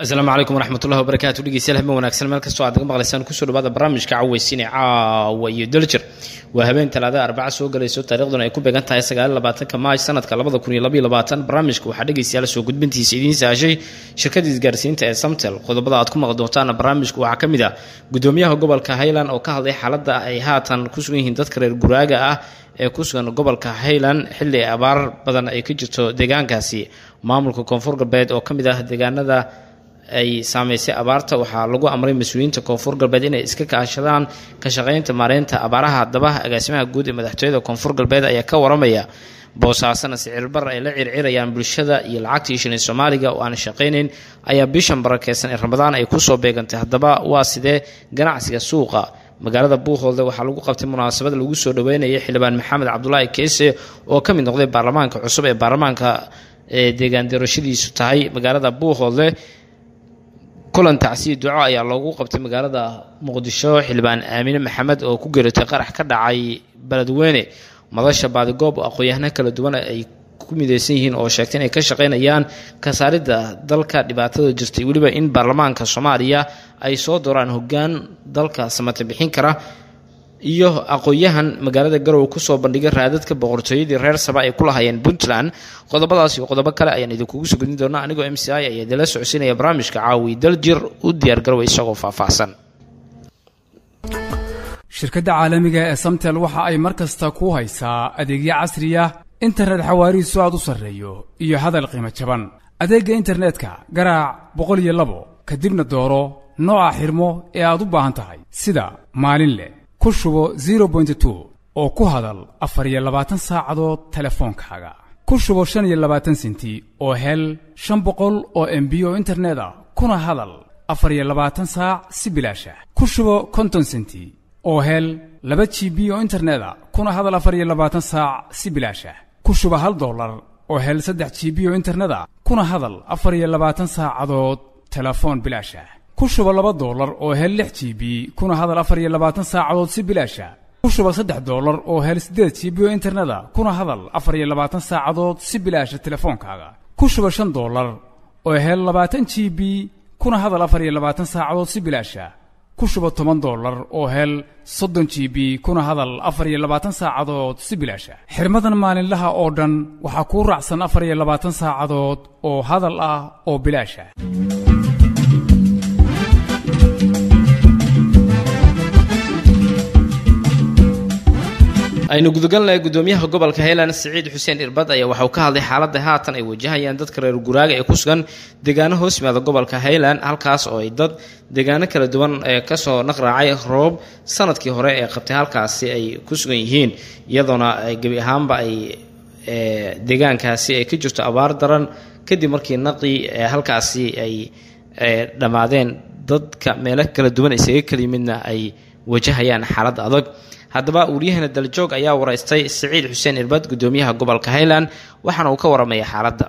asalaamu calaykum waraxmatullahi wabarakaatu dhegeystayaal habeen wanaagsan meel kastoo aad naga maqlaysaan kusoo dhawaada barnaamijka caweysiine caawa iyo daljir waa habeen talaada arbaca soo galayso taariikhduna ay ku beegan tahay sagaal labaatanka maaj sanadka labada kun iyo labaiyo labaatan barnaamijka waxaa dhegeystayaal soo gudbintiisa idiin saashay shirkada isgaarsiinta ee samtel qodobada aad ku maqli doontaana barnaamijka waxaa ka mid ah gudoomiyaha gobolka highland oo ka hadlay xaaladda ay haatan ku sugan yihiin dadka reer guraaga ah ee ku sugan gobolka highland xilli abaar badan ay ka jirto deegaankaasi maamulka koonfur galbeed oo ka mid ah deegaanada ay saameysay abaarta waxaa lagu amray mas-uuliyiinta koonfur galbeed inay iska kaashadaan ka shaqaynta maareynta abaaraha haddaba agaasimaha guud ee madaxtooyada koonfur galbeed ayaa ka waramaya boosaasana sicirbar ay la circirayaan bulshada iyo lacagtii shilin soomaaliga oo aan shaqaynayn ayaa bishan barakeysan ee ramadaan ay kusoo beegantay haddaba waa sidee ganacsiga suuqa magaalada buuhoolde waxaa lagu qabtay munaasabad lagu soo dhaweynayay xildhibaan maxamed cabdulaahi keese oo ka mid noqday baarlamaanka cusub ee baarlamaanka ee deegaan doorashadiisu tahay magaalada buuhoolde kulan tacsiya duco ayaa loogu qabtay magaalada muqdisho xildhibaan aamine maxamed oo ku geeratay qarax ka dhacay beledweyne madasha baadigoob aqoon-yahano kala duwan ay ku mideysan yihiin oo sheegtay inay ka shaqaynayaan kasaaridda dalka dhibaatada jirtay weliba in baarlamaanka soomaaliya ay soo dooraan hoggaan dalka samata bixin kara iyo aqoon-yahan magaalada garowe kusoo bandhigay raadadka boqortooyadii reer saba ay ku lahayeen puntland qodobadaas iyo qodobo kale ayaan idinkugu soo gudin doonaa anigoo m c i ayaa idinla socodsiinaya barnaamijka caawi daljir u diyaar garowe isagoo faahfaahsan shirkadda caalamiga ee samtel waxa ay mar kasta ku haysaa adeegyo casriya internet xawaarihiisu aad u sarreeyo iyo hadal qiimo jaban adeegga internetka garaac boqol iyo labo kadibna dooro nooca xirmo ee aad u baahan tahay sida maalin leh ku shubo zero bointy two oo ku hadal afar iyo labaatan saacadood telefoonkaaga ku shubo shan iyo labaatan senti oo hel shan boqol oo embi oo internet ah kuna hadal afar iyo labaatan saac si bilaasha ku shubo konton senti oo hel laba g b oo internet a kuna hadal afar iyo labaatan saac si bilaasha ku shubo hal dollar oo hel saddex g b oo internet a kuna hadal afar iyo labaatan saacadood telefoon bilaasha ku shubo laba dollar oo hel lix g b kuna hadal afar iyo labaatan saacadood si bilaasha ku shubo saddex dollar oo hel siddeed g b oo internet a kuna hadal afar iyo labaatan saacadood si bilaasha telefoonkaaga ku shubo shan dollar oo hel labaatan g b kuna hadal afar iyo labaatan saacadood si bilaasha ku shubo toban dollar oo hel soddon g b kuna hadal afar iyo labaatan saacadood si bilaasha xirmadan maalinlaha oo dhan waxaa kuu raacsan afar iyo labaatan saacadood oo hadal ah oo bilaasha aynu gudagalnahay gudoomiyaha gobolka highland siciid xuseen irbad ayaa waxauu ka hadlay xaaladda haatan ay wajahayaan dadka reer guraaga ee ku sugan deegaano hoos yimaada gobolka highland halkaas oo ay dad deegaano kala duwan ee kasoo naqraacay roob sanadkii hore ee qabtay halkaasi ay ku sugan yihiin iyadoona gebi ahaanba ay deegaankaasi ay ka jirto abaar daran kadib markii naqii halkaasi ay dhammaadeen dadka meelo kala duwan isaga kala yimidna ay wajahayaan xaalad adag haddaba wariyahana daljoog ayaa waraystay siciid xuseen irbad gudoomiyaha gobolka highland waxaana uu ka waramaya xaaladda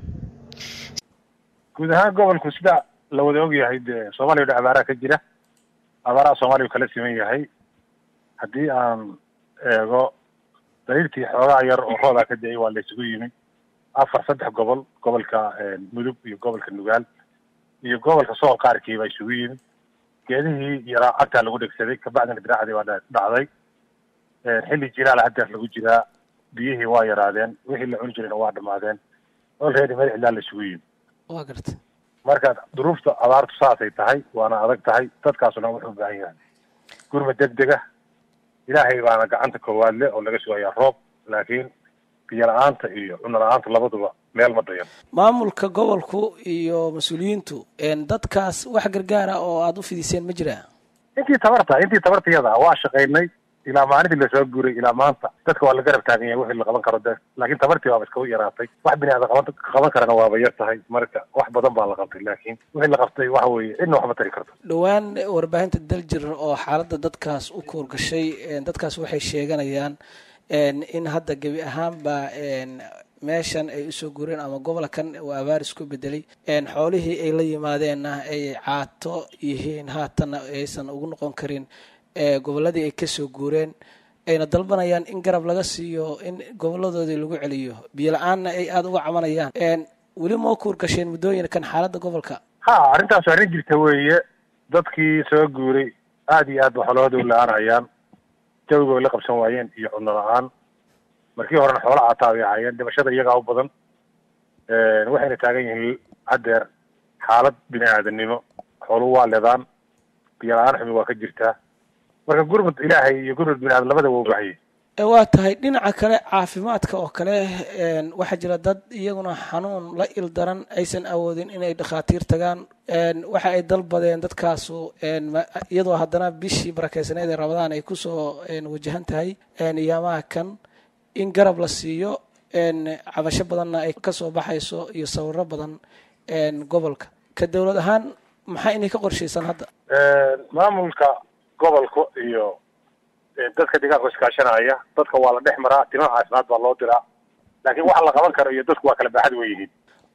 guud ahaan gobolku sida la wada ogyahay dee soomaaliya dha abaaraha ka jira abaaraha soomaaliya u kala siman yahay haddii aan eego daliilkii xoogaa yar oo roodaa ka da-ay waa la isugu yimi afar saddex gobol gobolka mudug iyo gobolka nugaal iyo gobolka sool qaarkii baa isugu yimi geedihii yaraa cagtaa lagu dhegsaday kabacdina diraacdii waa dhacday xilli jiraala haddeer lagu jiraa biyihii waa yaraadeen wixii la cuni jirayna waa dhamaadeen olready meel cidlaa la isugu yimi wa garta marka duruufta abaartu saasay tahay waana adag tahay dadkaasuna wuxuu u baahan yahay gurma deg dega ilaahay baana gacanta koowaad le oo laga sugayaa roob laakiin biyo la-aanta iyo cuno la-aanta labaduba meel ma dayan maamulka gobolku iyo mas-uuliyiintu dadkaas wax gargaara oo aada u fidiseen ma jiraa intii tabarta intii tabartayada waa shaqaynay ilaa maalintii lasoo guuray ilaa maanta dadka waa la garab taagan yahay wixii la qaban karo de laakiin tabartii waaba iskaba yaraatay wax bini aadam qaban qaban karana waaba yar tahay marka wax badan baa la qabtay laakiin wixii la qabtay waxa weeye cidna waxma tari karto dhowaan warbaahinta daljir oo xaaladda dadkaas u koorgashay dadkaas waxay sheeganayaan in hadda gebi ahaanba meeshan ay usoo guureen ama gobolkan uu abaar isku bedelay xoolihii ay la yimaadeenna ay caato yihiin haatanna aysan ugu noqon karin gobolladii ay kasoo guureen ayna dalbanayaan in garab laga siiyo in goboladoodii lagu celiyo biyo la-aanna ay aada uga cabanayaan weli moo kuur gasheen muddooyinkan xaaladda gobolka ha arrintaas arrin jirta weeye dadkii soo guuray aad iyo aad ba xoolahooda u la-aanayaan jawiga way la qabsan waayeen iyo cunno la-aan markii horena xoola caataa bay ahaayeen dhimashada iyagaa u badan waxayna taagan yihiin haddeer xaalad bini aadanimo xooluhu waa ledaan biyo la-aan xumi waa ka jirtaa marka gurmud ilaahay iyo gurmud bini aadan labada waa u baahayay waa tahay dhinaca kale caafimaadka oo kale waxaa jira dad iyaguna xanuun la il daran aysan awoodin inay dhakhaatiir tagaan waxa ay dalbadeen dadkaasu iyadoo haddana bishii barakeysaneed ee rabadaan ay kusoo wajahan tahay iyaamaha kan in garab la siiyo cabasho badanna ay kasoo baxayso iyo sawiro badan gobolka ka dowlad ahaan maxaa inay ka qorshaysan hadda maamulka gobolka iyo dadka deegaanka iskaashanaya dadka waa la dhex maraa timo caafimaad baa loo diraa laakiin waxa la qaban karo iyo dadku waa kala baaxad wey yihiin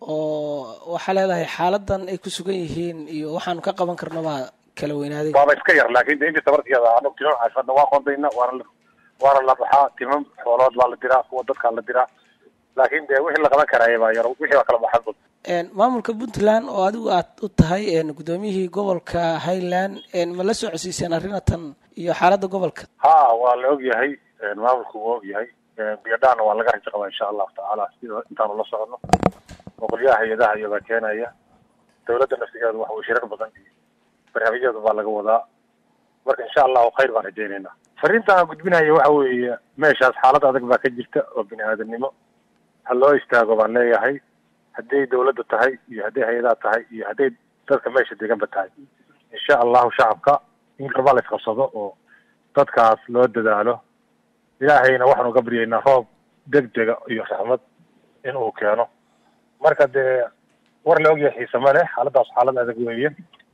oo waxaa leedahay xaaladan ay ku sugan yihiin iyo waxaanu ka qaban karno baa kala weynaaday waaba iska yar laakin de intii tabartiyada anog timo caafimaadna waa qondayna waana waana la baxaa timo xoolood baa la diraa kuwa dadkaa la diraa laakin de wixii la qaban karaya baa yar wixii baa kala baxad bad maamulka puntland oo adigu aad u tahay guddoomiyihii gobolka highland ma la soo codsiiseen arrinatan iyo xaaladda gobolka ha waa la og yahay maamulku waa og yahay biyadhaana waa laga rajo qabaa insha allahu tacaala sida intaanu la socono oo qolyaha hay-adaha iyobaa keenaya dawladda naftigeedu waxa way shirar badan iyo barnaamijyada baa laga wadaa marka insha allahu khayr baan rajeynayna fariinta aan gudbinaya waxa weeye meeshaas xaalad adag baa ka jirta oo bini aadanimo ha loo istaago baan leeyahay hadday dawladda tahay iyo hadday hay-adaha tahay iyo hadday dadka meesha deganba tahay insha allahu shacabka in raba la isqabsado oo dadkaas loo dadaalo ilaahayna waxaan uga baryaynaa roob deg dega iyo raxmad in uu keeno marka dee war la ogyahay xiise ma leh xaaladaas xaalad adag weeye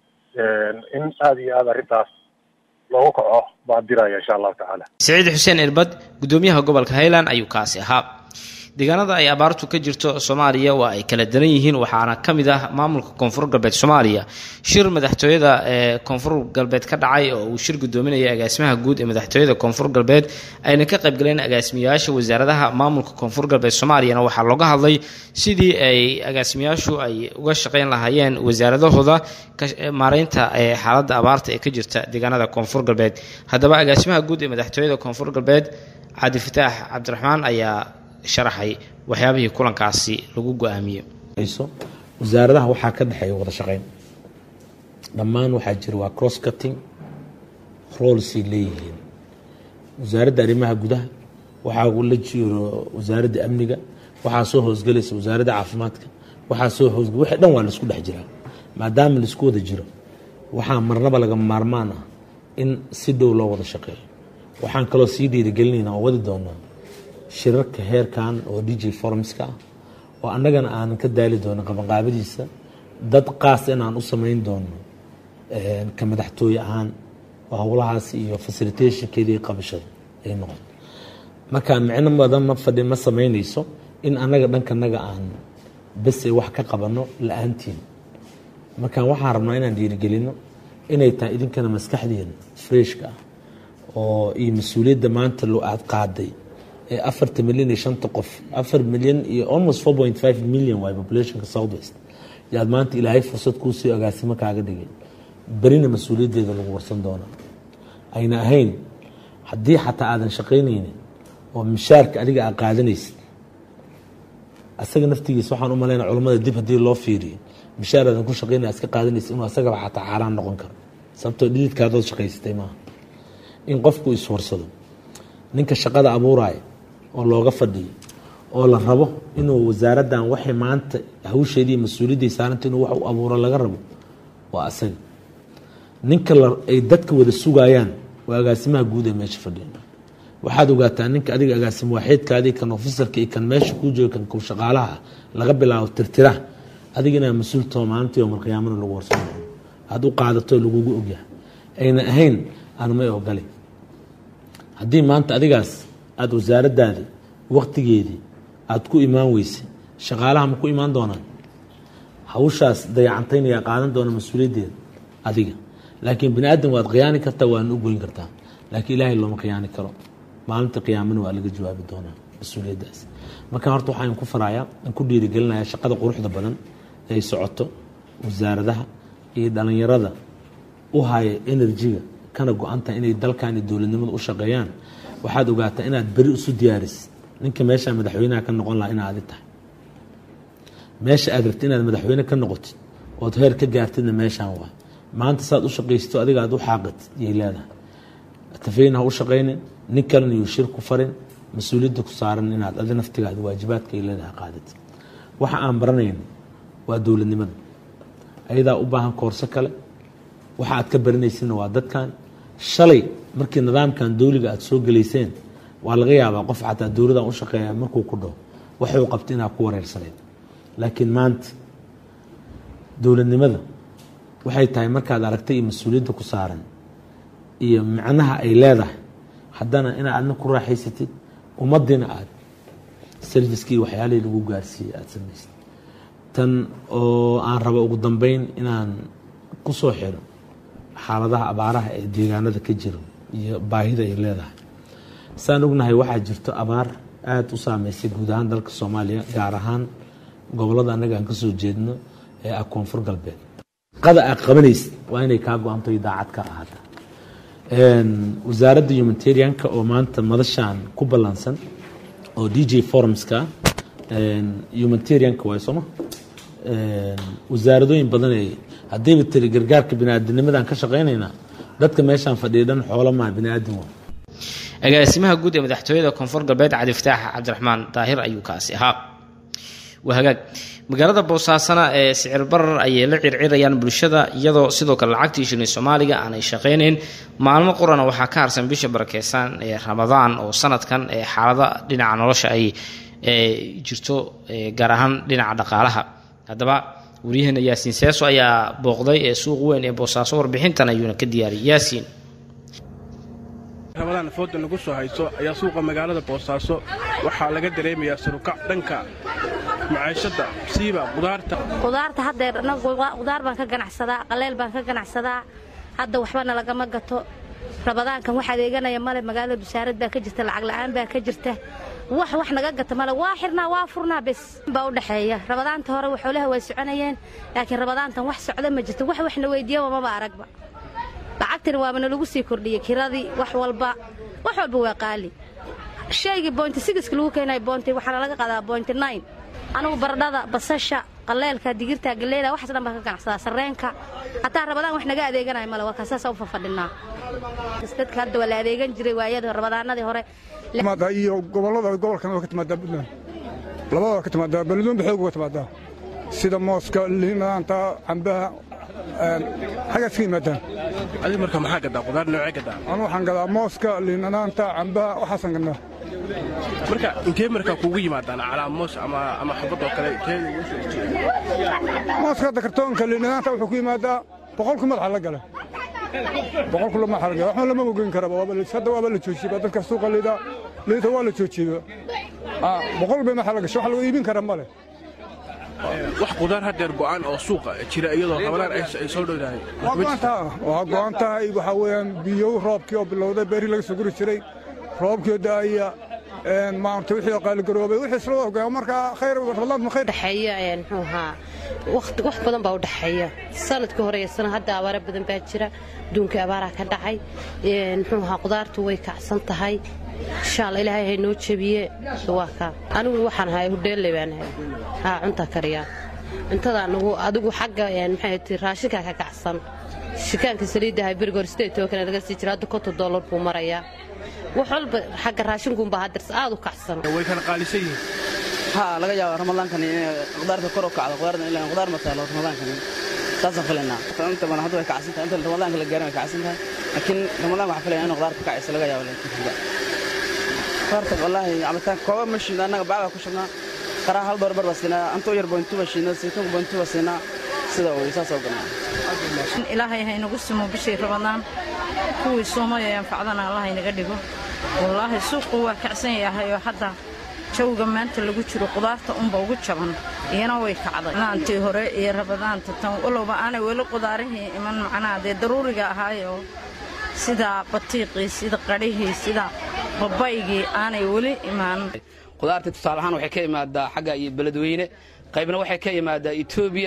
in aada iyo aada arrintaas loogu kaco baan diraya insha allahu tacaala saciid xuseen irbad guddoomiyaha gobolka highland ayuu kaasi ahaa deegaanada ay abaartu ka jirto soomaaliya waa ay kala daran yihiin waxaana ka mid ah maamulka koonfur galbeed soomaaliya shir madaxtooyada ee koonfur galbeed ka dhacay oo uu shir gudoominaya agaasimaha guud ee madaxtooyada koonfur galbeed ayna ka qaybgaleen agaasimayaasha wasaaradaha maamulka koonfur galbeed soomaaliyana waxaa looga hadlay sidii ay agaasimayaashu ay uga shaqeyn lahaayeen wasaaradahooda maareynta xaaladda abaarta ee ka jirta deegaanada koonfur galbeed haddaba agaasimaha guud ee madaxtooyada koonfur galbeed cabdi fataax cabdiraxmaan ayaa sharaxay waxyaabihii kulankaasi lagu go-aamiyey wasaaradaha waxaa ka dhexeeya wada shaqeyn dhammaan waxaa jira waa cross cutting roolsay leeyihiin wasaaradda arrimaha gudaha waxaa la jiro wasaaradda amniga waxaa soo hoosgelaysa wasaaradda caafimaadka waxaa soo hoosgel wixii dhan waa laisku dhex jiraa maadaama laisku wada jiro waxaa marnaba lagama maarmaan ah in si dhow loo wada shaqeeyo waxaan kaloo sii dhiirigelinayna oo wadi doonaa shirarka heerkan oo d j formska ah oo annagana aanan ka daali doono qabanqaabadiisa dad qaas inaan u samayn doono ka madaxtooye ahaan oo howlahaas iyo facilitationkeedii qabashada ay noqon marka micno badan ma fadhi ma samaynayso in annaga dhankanaga aan bese wax ka qabano la-aantiin marka waxaan rabnaa inaan dhiirigelino inay tahay idinkana maskaxdeena freshka ah oo iyo mas-uuliyadda maanta loo aad qaaday ee afarta milyan iyo shanta qof afar milyan iyo almost four point five million waay populationka south west yaad maanta ilaahay fursad kuusii agaasimo kaaga dhigay berina mas-uuliyaddeeda lagu warsan doonaa ayna ahayn haddii xataa aadan shaqaynaynin oo mishaarka adiga aad qaadanaysid asaga naftigiisa waxaan u malayna culammada dib haddii loo fiiriyo mishaar aadan ku shaqaynaya iska qaadanaysa inuu asagaba xataa xaaraan noqon karo sababtoo dhididkaadood shaqaysatay maaha in qofku iswarsado ninka shaqada abuuraya oo looga fadhiyo oo la rabo inuu wasaaraddan waxay maanta hawsheedii mas-uuliyadday saaranta inuu wax u abuuro laga rabo waa asaga ninka ay dadka wada sugayaan waa agaasimaha guud ee meesha fadhiya waxaad ogaataa ninka adiga agaasim waaxeedkaadii kan ofisarka iyo kan meesha kuu jooga kan kow shaqaalaha laga bilaabo tirtira adiga inaa mas-uul too maalintii oo malqiyaamana lagu warsan doono aad u qaadato lagugu ogyahay ayna ahayn aan may ogolay haddii maanta adigaas aada wasaaraddaadii waktigeedii aada ku imaan weysay shaqaalaha ma ku imaan doonaan hawshaas dayacantaynayaa qaadan doona mas-uuliyaddeeda adiga laakiin bani aadam waad khiyaani kartaa waana u goyn kartaa laakiin ilaahay looma khiyaani karo maalinta qiyaamana waa laga jawaabi doonaa mas-uuliyaddaas marka horta waxaan ku farayaa aan ku dhiirigelinayaa shaqada quruxda badan ay socoto wasaaradaha iyo dhalinyarada u haya enerjiga kana go-anta inay dalkan iyo dowladnimada u shaqeeyaan waxaad ogaataa inaad beri isu diyaarisid ninka meeshaa madaxweynaha ka noqon lahaa inaad adi tahay meesha aad rabti inaad madaxweyne ka noqotid ood heer ka gaartidna meeshaan waa maanta saad u shaqaysto adiga aad u xaaqatid yay leedahay tafeyna ha u shaqaynin nin kalena yuu shir ku farin mas-uuliyadda ku saaran inaad adi naftigaada waajibaadka ay leedahay qaadatid waxa aan baranayno waa dowladnimada ayadaa u baahan koorso kale waxa aad ka baranaysidna waa dadkan shalay markii nidaamkan dowliga aad soo gelayseen waa laga yaabaa qof xataa dowladan u shaqeeya markuu ku dhaho waxuu qabta inaad ku wareersanayd laakiin maanta dowladnimada waxay tahay markaad aragtay iyo mas-uuliyadda ku saaran iyo macnaha ay leedahay haddana inaad adna ku raaxaysatid ummaddiina aad serviskii waxyaalihii lagu gaarsiiyey aada samaysad tan oo aan rabo ugu dambeyn inaan ku soo xiro xaaladaha abaaraha ee deegaanada ka jiro iyo baahida ay leedahay saan ognahay waxaa jirto abaar aada u saameysay guud ahaan dalka soomaaliya gaar ahaan gobolada annaga aan kasoo jeedno ee ah koonfur galbeed qada aad qabanaysid waa inay kaa go-anto iyo daacad ka ahaata wasaaradda humanitarianka oo maanta madashaan ku ballansan oo d j forumska humanitarianka waay sooma wasaaradooyin badan ee haddayba tiri gargaarka biniaadamnimadaan ka shaqaynaynaa dadka meeshaan fadhiya dhan xoolo maa biniaadan waa agaasimaha guud ee madaxtooyada koonfur galbeed cali fataax cabdiraxmaan daahir ayuu kaasi ahaa waa hagaag magaalada boosaasana ee sicir barar ayay la circirayaan bulshada iyadoo sidoo kale lacagtii shilin soomaaliga aanay shaqaynayn maalmo qurana waxaa ka harsan bisha barakeysan ee ramadaan oo sanadkan ee xaalada dhinaca nolosha ay jirto gaar ahaan dhinaca dhaqaalaha haddaba waryaheena yaasiin seeso ayaa booqday ee suuq weyn ee boosaaso warbixintan ayuuna ka diyaariyay yaasiin ramadaan fooda nagu soo hayso ayaa suuqa magaalada boosaaso waxaa laga dareemayaa sarukac dhanka macaashadda siiba qudaarta qudaarta haddeer anagu qudaar baan ka ganacsadaa qaleyl baan ka ganacsadaa hadda waxbana lagama gato rabadaankan wax adeeganaya male magaalada busaarad baa ka jirta lacag la'aan baa ka jirta wax wax naga gata male waa xirnaa waa furnaa bes baa u dhexeeya rabadaanta hore waxoolaha way soconayeen laakiin rabadaantan wax socda ma jirto wax waxna weydiiyaba maba aragba lacagtina waabana lagu sii kordhiyey kiradii wax walba wax walba waa qaali shaygii bointi sigiska lagu keenayo bointi waxaana laga qaadaa bointi nine anugu baradhada basasha qaleelka digirta galeyda waxaas dhan baan ka ganacsadaa sarreenka hataa rabadaan wax naga adeeganaya male waa kaasaasa u fafadhinaa dadka hadda waa la adeegan jiray waayadii rabadaanadii hore iyo gobollada gobolkan waa ka timaadaa puntland labada waa ka timaadaa beledweyne xoog uga timaadaa sida mooska liinaanta cambaha xaggaas ka yimaadaan adiga marka maxaa gadaa qudaar noocee gadaa anu waxaan gadaa mooska liinanaanta cambaha waxaasaan gadnaa marka intee markaa kuugu yimaadaan calaa moos ama ama xabad oo kale intee ugu soo istiyo mooska hadda kartoonka liinanaanta wuxuu ku yimaadaa boqolku madaxa la gala boqolku madaxa la gala waxba lama ogeyn karaba hadda waaba la joojiyey dadka suuqa liida liinta waa la joojiyey boqol bay madaxa la gashay wax lagu iibin kara ma leh wax qudaar haddeer go'aan oo suuqa jira iyadoo ramadaan ay soo dhowdahay waa go'an tahay waxaa weeyaan biyow roobkii oo bilowday beerihii laga soo guri jiray roobkii oo da'aya maarta wixii oo qaaligaroobay wixii isla ogaa markaa khayr ramadaan ma khayr dhexeeya muxuu ahaa waqti wax badan baa u dhexeeya sanadkii hore iyo sana hadda abaara badan baa jira adduunkii abaaraa ka dhacay muxuu ahaa qudaartu way kacsan tahay insha allah ilaahay hay noo jebiye waa kaa anigu waxaan ahay hudheelle baan ahay haa cunta kariyaa cuntada anigu adigu xagga maxay ti raashinkaa ka kacsan shikaanka saliidda ahay beriga hore sideed toban kana laga sii jira hadda konton dollar buu marayaa wax walba xagga raashinkuunbaa haddarse aad u kacsan way kala qaalisan yihiin haa laga yaaba ramadaankan inay qudaarta kor u kacdo qudaarta ilaa qudaar ma taalo ramadaankan saasaan filaynaa inta badan hadda way kacsan tahay inta ramadaanka la gaarin way kacsan tahay laakiin ramadaan waxaa filaya in qudaarta kacaysa laga yaabo laakiin qudaarta wallaahi cabitaan kooba ma shiidna annaga bacda ku shubnaa qaraa hal door bar baa siinaa antoo yar bointuba shiidna saytuunka bointuba siinaa sida uu saas oo ganaa ilaahay ha inagu simo bishii ramadaan kuwii soomaya anfacdana allah inaga dhigo wallaahi suuqu waa kacsan yahay oo hadda jawga maanta lagu jiro qudaarta unba ugu jaban iyana way kacday laantii hore iyo rabadaanta tan walowba aanay weli qudaarihii iman macnaha dee daruuriga ahaayoo sida batiiqii sida qadhihii sida babaygii aanay weli imaan qudaarta tusaale ahaan waxay ka imaadaa xagga iyo beledweyne qaybna waxay ka imaadaa etoobiya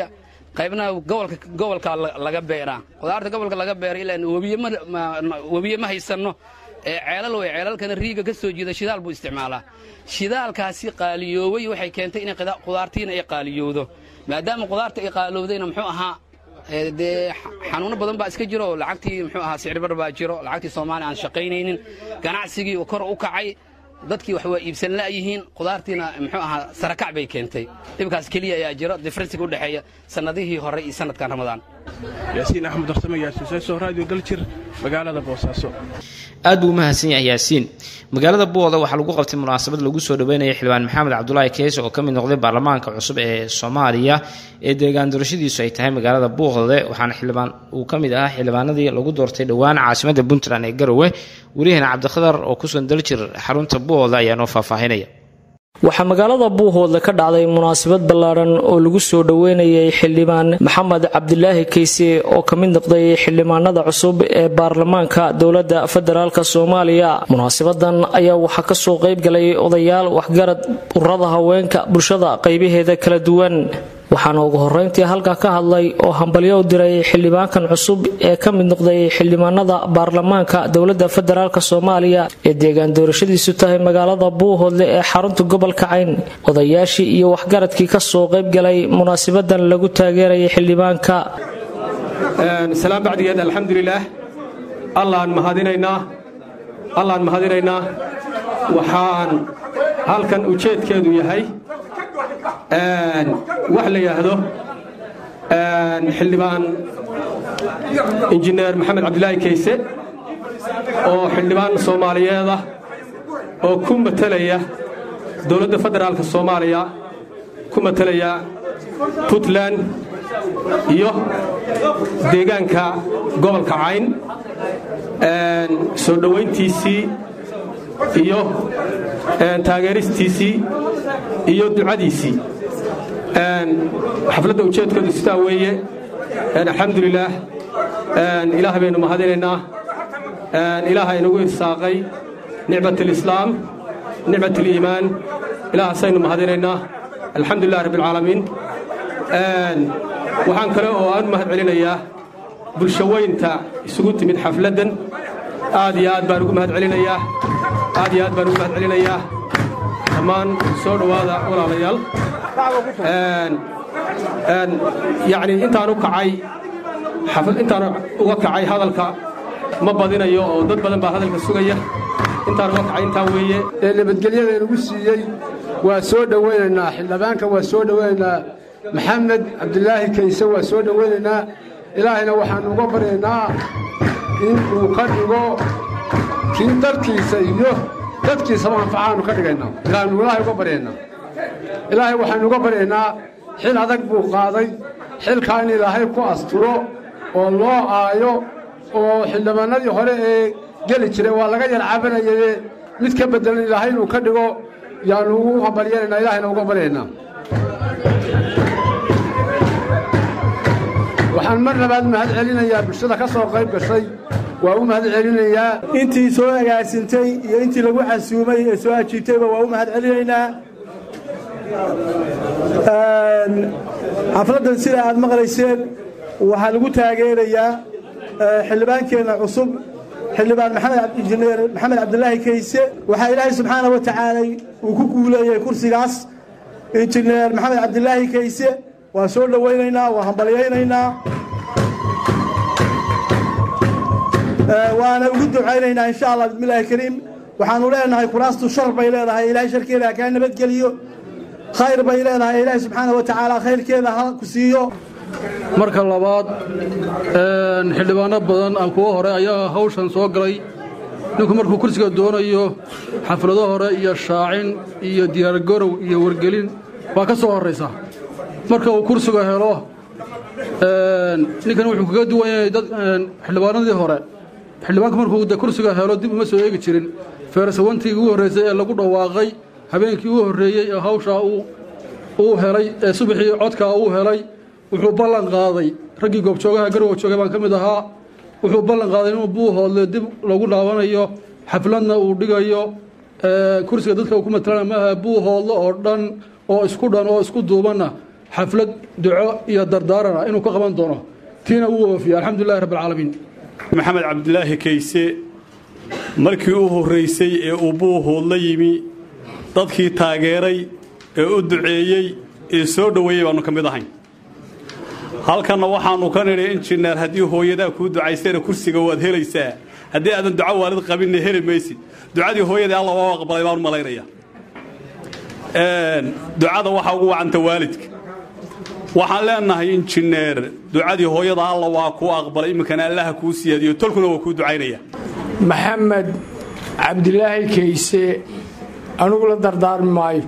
qaybna gobolka gobolka laga beeraa qudaarta gobolka laga beera ilaa webiye ma webiye ma haysanno ee ceelal way ceelalkana riiga ka soo jiida shidaal buu isticmaalaa shidaalkaasi qaaliyoobay waxay keentay inay qudaartiina ay qaaliyowdo maadaama qudaarta ay qaalowdayna muxuu ahaa dee xanuuno badan baa iska jiro lacagtii muxuu ahaa sicirbar baa jiro lacagtii soomaaliya aan shaqaynaynin ganacsigii kor u kacay dadkii wax waa iibsan la'yihiin qudaartiina muxuu ahaa sarakac bay keentay dhibkaas keliya ayaa jiro diferensiga u dhexeeya sannadihii hore iyo sannadkan ramadaan yaasiin axmed darsame yaasiin seeso raadiyo daljir magaalada boosaaso aad buu u mahadsan yahay yaasiin magaalada buuda waxaa lagu qabtay munaasabad lagu soo dhaweynaya xildhibaan maxamed cabdulaahi keese oo ka mid noqday baarlamaanka cusub ee soomaaliya ee deegaan doorashadiisu ay tahay magaalada buuqde waxaana xildhibaan uu ka mid ahaa xildhibaanadii lagu doortay dhowaan caasimadda puntland ee garowe wariyahana cabdikhadar oo kusugan daljir xarunta buuqda ayaa noo faahfaahinaya waxaa magaalada buuhoodle ka dhacday munaasabad ballaaran oo lagu soo dhoweynayay xildhibaan maxamed cabdilaahi keyse oo ka mid noqday xildhibaanada cusub ee baarlamaanka dowladda federaalk soomaaliya munaasabadan ayaa waxaa kasoo qaybgalay odayaal waxgarad ururada haweenka bulshada qaybaheeda kala duwan waxaana ugu horeyntii halkaa ka hadlay oo hambalyo u diray xildhibaankan cusub ee ka mid noqday xildhibaanada baarlamaanka dowladda federaalk soomaaliya ee deegaan doorashadiisu tahay magaalada buuhoodle ee xarunta gobolka cayn odayaashii iyo waxgaradkii kasoo qaybgalay munaasabadan lagu taageerayay xildhibaanka salaam bacdigeed alxamdulilaah allaan mahadinaynaa allaan mahadinaynaa waxaan halkan ujeedkeedu yahay wax la yidhaahdo xildhibaan injineer maxamed cabdilaahi keyse oo xildhibaan soomaaliyeed ah oo ku matelaya dowladda federaalka soomaaliya ku matelaya puntland iyo deegaanka gobolka cayn soo dhowayntiisii iyo taageeristiisii iyo ducadiisii xafladda ujeedkoodu sidaa weeye alxamdulilaah ilaah baynu mahadinaynaa ilaaha inagu irsaaqay nicmat alislaam nicmat aliimaan ilaahasaynu mahadinaynaa alxamdulilah rabbi alcaalamiin waxaan kale oo aan u mahad celinayaa bulshaweynta isugu timid xafladdan aad iyo aad baan ugu mahad celinayaa aad iyo aad baan ugu mahad celinayaa dhammaan soo dhowaada walaalayaal yacni intaan u kacay intaan uga kacay hadalka ma badinayo oo dad badan baa hadalka sugaya intaan uga kacay intaa weeye ee nabadgelyada inagu siiyey waa soo dhowaynaynaa xildhibaanka waa soo dhowaynaynaa maxamed cabdilaahi kayse waa soo dhowaynaynaa ilaahayna waxaannu uga baryaynaa in uu ka dhigo kii dalkiisa iyo dadkiisaba anfacaannu ka dhigaynaa ilaahaynu ilaahay uga baryaynaa ilaahay waxaynu uga baryaynaa xil adag buu qaaday xilkaa in ilaahay ku asturo oo loo aayo oo xildhibaanadii hore ee geli jiray waa laga yar cabanayaye mid ka beddelan ilaahay inuu ka dhigo yaannu ugu hambalyanaynaa ilaahayna uga baryaynaa waxaan mar labaad mahad celinayaa bulshada ka soo qayb gashay waa u mahad celinayaa intii soo agaasintay iyo intii lagu casuumay ee soo ajiibtayba waa u mahad celinaynaa xafladdan sida aad maqlayseen waxaa lagu taageerayaa xildhibaankeenna cusub xildhibaan injineer maxamed cabdilaahi kayse waxaa ilaahay subxaana wa tacaala uu ku guuleeyey kursigaas injineer maxamed cabdilaahi kayse waa soo dhowaynaynaa waa hambalyaynaynaa waana ugu ducaynaynaa insha allah bismillahi kariim waxaanu leenahay kuraastu shar bay leedahay ilaahay sharkeeda ha kaa nabadgeliyo khayr bay leedahay ilaahay subxaana wa tacaala khayrkeeda ha ku siiyo marka labaad xildhibaano badan aan kuwo hore ayaa hawshan soo galay ninku markuu kursiga doonayo xaflado hore iyo shaacin iyo diyaargarow iyo wargelin waa ka soo horraysa marka uu kursiga helo ninkan wuxuu kaga duwan yahay dad xildhibaanadii hore xildhibaanku markuu de kursiga helo dib uma soo eegi jirin feersawantii ugu horraysay ee lagu dhawaaqay habeenkii ugu horreeyey ee hawshaa uu helay ee subaxii codkaa uu helay wuxuu ballan qaaday raggii goobjoogaha garwow joogay baan ka mid ahaa wuxuu ballan qaaday inuu buuhoodle dib lagu dhaawanayo xafladna uu dhigayo kursiga dadka uu ku matalana maaha buuhoodle oo dhan oo isku dhan oo isku duubanna xaflad duco iyo dardaarana inuu ka qaban doono tiina wuu oofiya alxamdulilahi rabbi alcaalamiin maxamed cabdilaahi kayse markii u horraysay ee uu buuhood la yimi dadkii taageeray ee u duceeyey ee soo dhoweeyey baannu ka mid ahayn halkanna waxaannu ka nidhi injineer haddii hooyadaa kuu ducaysayna kursiga waad helaysaa haddii aadan duco waalid qabinna heli maysid ducadii hooyadii alla waa aqbalay baanu malaynaya ducada waxaa ugu wacanta waalidka waxaan leenahay injineer ducadii hooyada alla waa kuu aqbalay iminkana allaha kuu siyaadiyo tolkuna waa kuu ducaynaya maxamed cabdilaahi kayse anugu la dardaarmi maayo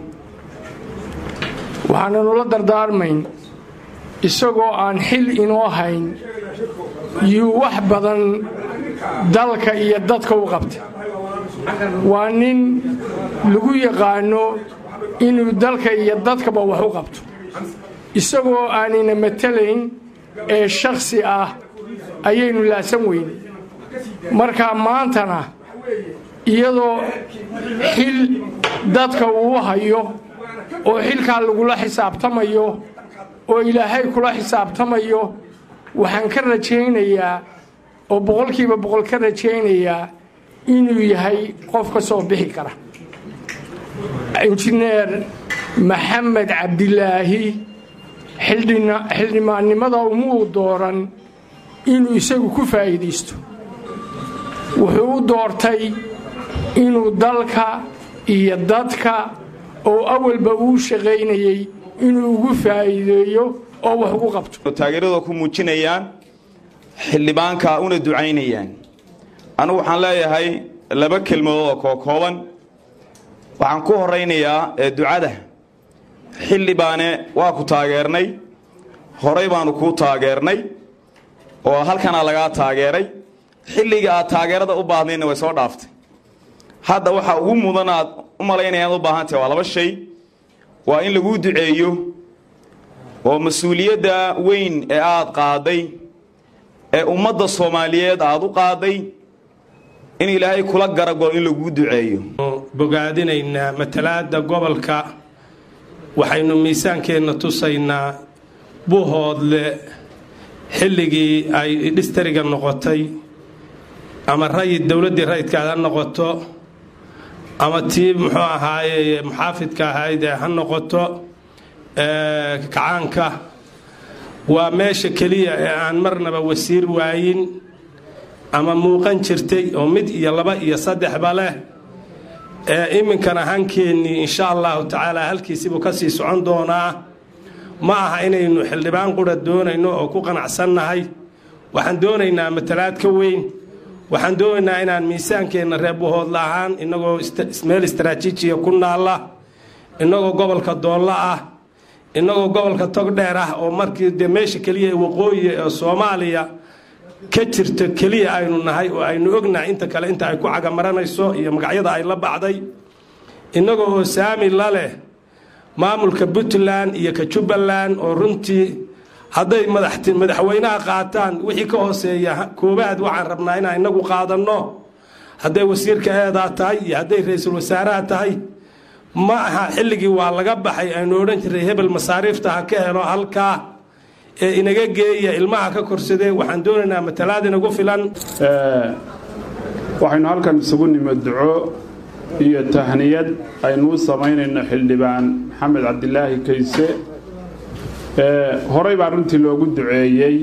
waxaananu la dardaarmayn isagoo aan xil inoo hayn yuu wax badan dalka iyo dadka u qabtay waa nin lagu yaqaanno inuu dalka iyo dadkaba wax u qabto isagoo aanina matalayn ee shakhsi ah ayaynu laasan weyne markaa maantana iyadoo xil dadka uu hayo oo xilkaa lagula xisaabtamayo oo ilaahay kula xisaabtamayo waxaan ka rajaynayaa oo boqolkiiba boqol ka rajaynayaa inuu yahay qof ka soo bixi kara injineer maxamed cabdilaahi xildhibaannimada umuu dooran inuu isagu ku faa'iidaysto wuxuu u doortay inuu dalka iyo dadka oo awalba uu shaqaynayey inuu ugu faa'iideeyo oo wax ugu qabto taageerada ku muujinayaan xildhibaanka una ducaynayaan anigu waxaan leeyahay laba kelmadood oo kookooban waxaan ku horaynayaa ee ducada xildhibaane waa ku taageernay horay baanu kuu taageernay oo halkanaa lagaa taageeray xilliga aad taageerada u baahdayna way soo dhaaftay hadda waxa ugu mudan aad u malaynaya aad u baahantahay waa laba shay waa in laguu duceeyo oo mas-uuliyadda weyn ee aad qaaday ee ummadda soomaaliyeed aad u qaaday in ilaahay kula garagalo in laguu duceeyo bogaadinaynaa matalaadda gobolka waxaynu miisaankeenna tusaynaa buuhoodle xilligii ay dhistariga noqotay ama rayid dowladdii rayidkaad ha noqoto ama tii muxuu ahaaye muxaafidka ahayd ha noqoto kacaanka waa meesha keliya ee aan marnaba wasiir waayin ama muuqan jirtay oo mid iyo laba iyo saddexba leh ee iminkana hankeennii insha allahu tacaala halkiisibuu ka sii socon doonaa ma aha inaynu xildhibaan qura doonayno oo ku qanacsannahay waxaan doonaynaa matalaad ka weyn waxaan doonaynaa inaan miisaankeenna reebuhoodla ahaan innagoo meel istaraatiijiya ku naalla innagoo gobolka doolla ah innagoo gobolka togdheer ah oo markii dee meesha keliya ee waqooyi ee soomaaliya ka jirta keliya aynu nahay oo aynu ognahay inta kale inta ay ku cagamaranayso iyo magacyada ay la bacday innagoo oo saami la leh maamulka puntland iyo ka jubbaland oo runtii hadday madaxweynaha qaataan wixii ka hooseeya koobaad waxaan rabnaa inaan inagu qaadanno hadday wasiirka eedaa tahay iyo hadday ra-iisul wasaaraha tahay ma aha xilligii waa laga baxay aynu odhan jiray hebel masaariifta ha ka helo halkaa ee inaga geeya ilmaha ka korsadee waxaan doonaynaa matalaad inagu filan waxaynu halkan isugu nimid duco iyo tahniyad aynuu samaynayno xildhibaan maxamed cabdilaahi kayse horey baa runtii loogu duceeyey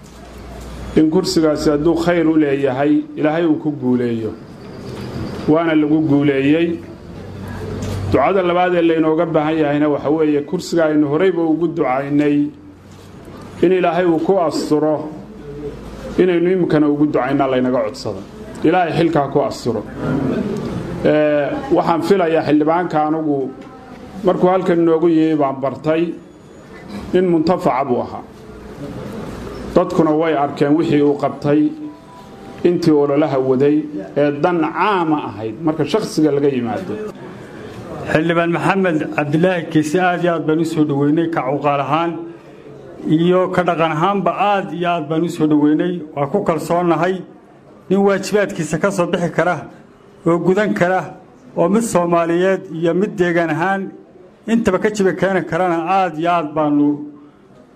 in kursigaasi hadduu khayr u leeyahay ilaahay uu ku guuleeyo waana lagu guuleeyey ducada labaad ee laynooga baahan yahayna waxa weeye kursiga aynu horeyba ugu ducaynay in ilaahay uu ku asturo inaynu iminkana ugu ducaynaa laynaga codsado ilaahay xilkaa ku asturo waxaan filayaa xildhibaanka anugu markuu halkan inoogu yimi baan bartay nin muntafaca buu ahaa dadkuna way arkeen wixii uu qabtay intii ololaha waday ee dan caama ahayd marka shakhsiga laga yimaado xildhibaan maxamed cabdilaahi kiise aad iyo aad baan u soo dhoweynay ka cuqaal ahaan iyo ka dhaqan ahaanba aad iyo aad baan u soo dhoweynay waa ku kalsoonnahay nin waajibaadkiisa ka soo bixi kara oo gudan kara oo mid soomaaliyeed iyo mid deegaan ahaan intaba ka jiba keeni karana aad iyo aad baannu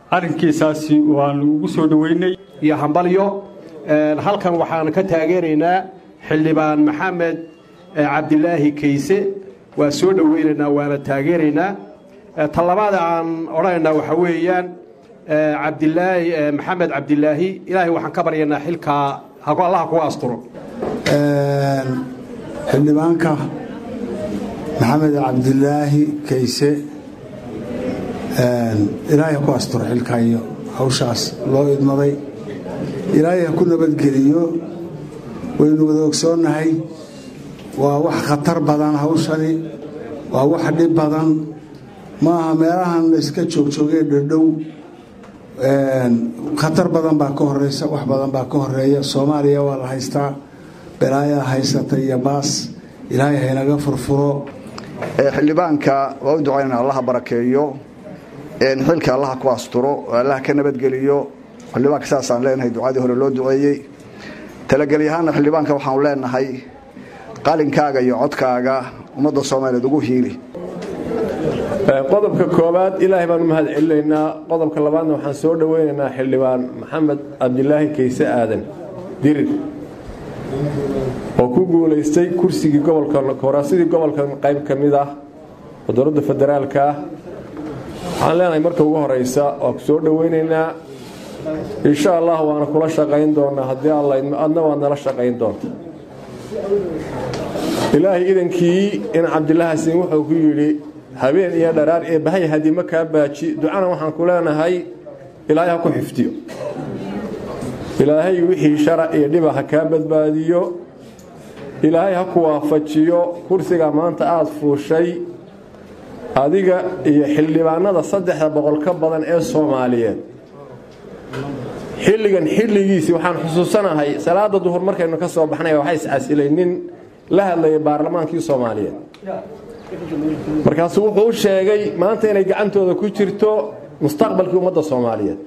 arrinkiisaasi waanu ugu soo dhoweynay iyo hambalyo halkan waxaan ka taageeraynaa xildhibaan maxamed cabdilaahi kayse waa soo dhoweynaynaa waana taageeraynaa talabaada aan odhanaynaa waxa weeyaan cabdilaahi maxamed cabdilaahi ilaahay waxaan ka baryaynaa xilkaa allaha kuga asturo xildhibaanka maxamed cabdilaahi kayse ilaahay ha ku asturo xilkaa iyo hawshaas loo idmaday ilaahay ha ku nabadgeliyo waynu wada ogsoonnahay waa wax khatar badan hawshani waa wax dhib badan maaha meelahan la iska joogjoogee dherdhow khatar badan baa ka horeysa wax badan baa ka horeeya soomaaliya waa la haystaa balaayaa haysata iyo baas ilaahay haynaga furfuro xildhibaanka waa u ducaynana allaha barakeeyo xilka allaha ku asturo allaha ka nabadgeliyo xildhibaanka saasaan leenahay ducadii hore loo duceeyey talagelyahaana xildhibaanka waxaanu leenahay qalinkaaga iyo codkaaga ummadda soomaaliyeed ugu hiili qodobka koowaad ilaahay baan u mahad celinaynaa qodobka labaadna waxaan soo dhoweynaynaa xildhibaan maxamed cabdilaahi kayse aadan dirir oo ku guulaystay kursigii gobolka koraasidii gobolkan qayb ka mid ah oo dowladda federaalka ah waxaan leenahay marka ugu horeysa waa ku soo dhoweynaynaa insha allah waana kula shaqayn doonaa haddii alla adna waad nala shaqayn doonta ilaahay idankii in cabdilaahasin wuxuu ku yidhi habeen iyo dharaar ee bahay hadima kaa baaji ducana waxaan ku leenahay ilaahay ha ku xifdiyo ilaahay wixii shara iyo dhiba ha kaa badbaadiyo ilaahay ha ku waafajiyo kursiga maanta aada fuushay adiga iyo xildhibaanada saddexda boqol ka badan ee soomaaliyeed xilligan xilligiisii waxaan xusuusanahay salaada duhur markaynu ka soo baxnay waxaa iscasilay nin la hadlayay baarlamaankii soomaaliyeed markaasuu wuxuu u sheegay maanta inay gacantooda ku jirto mustaqbalkii ummadda soomaaliyeed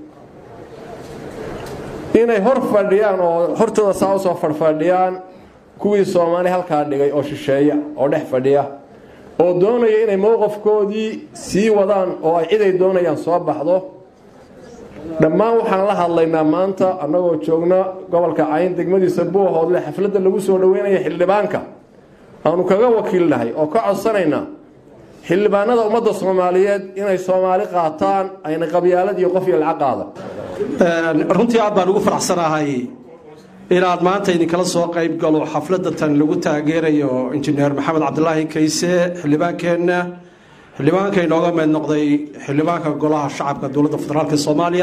inay hor fadhiyaan oo hortooda saa usoo fadhfadhiyaan kuwii soomaali halkaa dhigay oo shisheeya oo dhex fadhiya oo doonaya inay mowqafkoodii sii wadaan oo ay ciday doonayaan soo baxdo dhammaan waxaan la hadlaynaa maanta annagoo joogna gobolka cayn degmadiisa buuhoodle xafladda lagu soo dhoweynaya xildhibaanka aanu kaga wakiilnahay oo ka codsanaynaa xildhibaanada ummadda soomaaliyeed inay soomaali qaataan ayna qabyaalad iyo qof iyo lacag qaadan runtii aad baan ugu faraxsanahay inaad maanta idinkala soo qayb galo xafladda tan lagu taageerayo injineer maxamed cabdilaahi kayse xildhibaankeenna xildhibaanka inooga meed noqday xildhibaanka golaha shacabka dowladda federaalk soomaaliya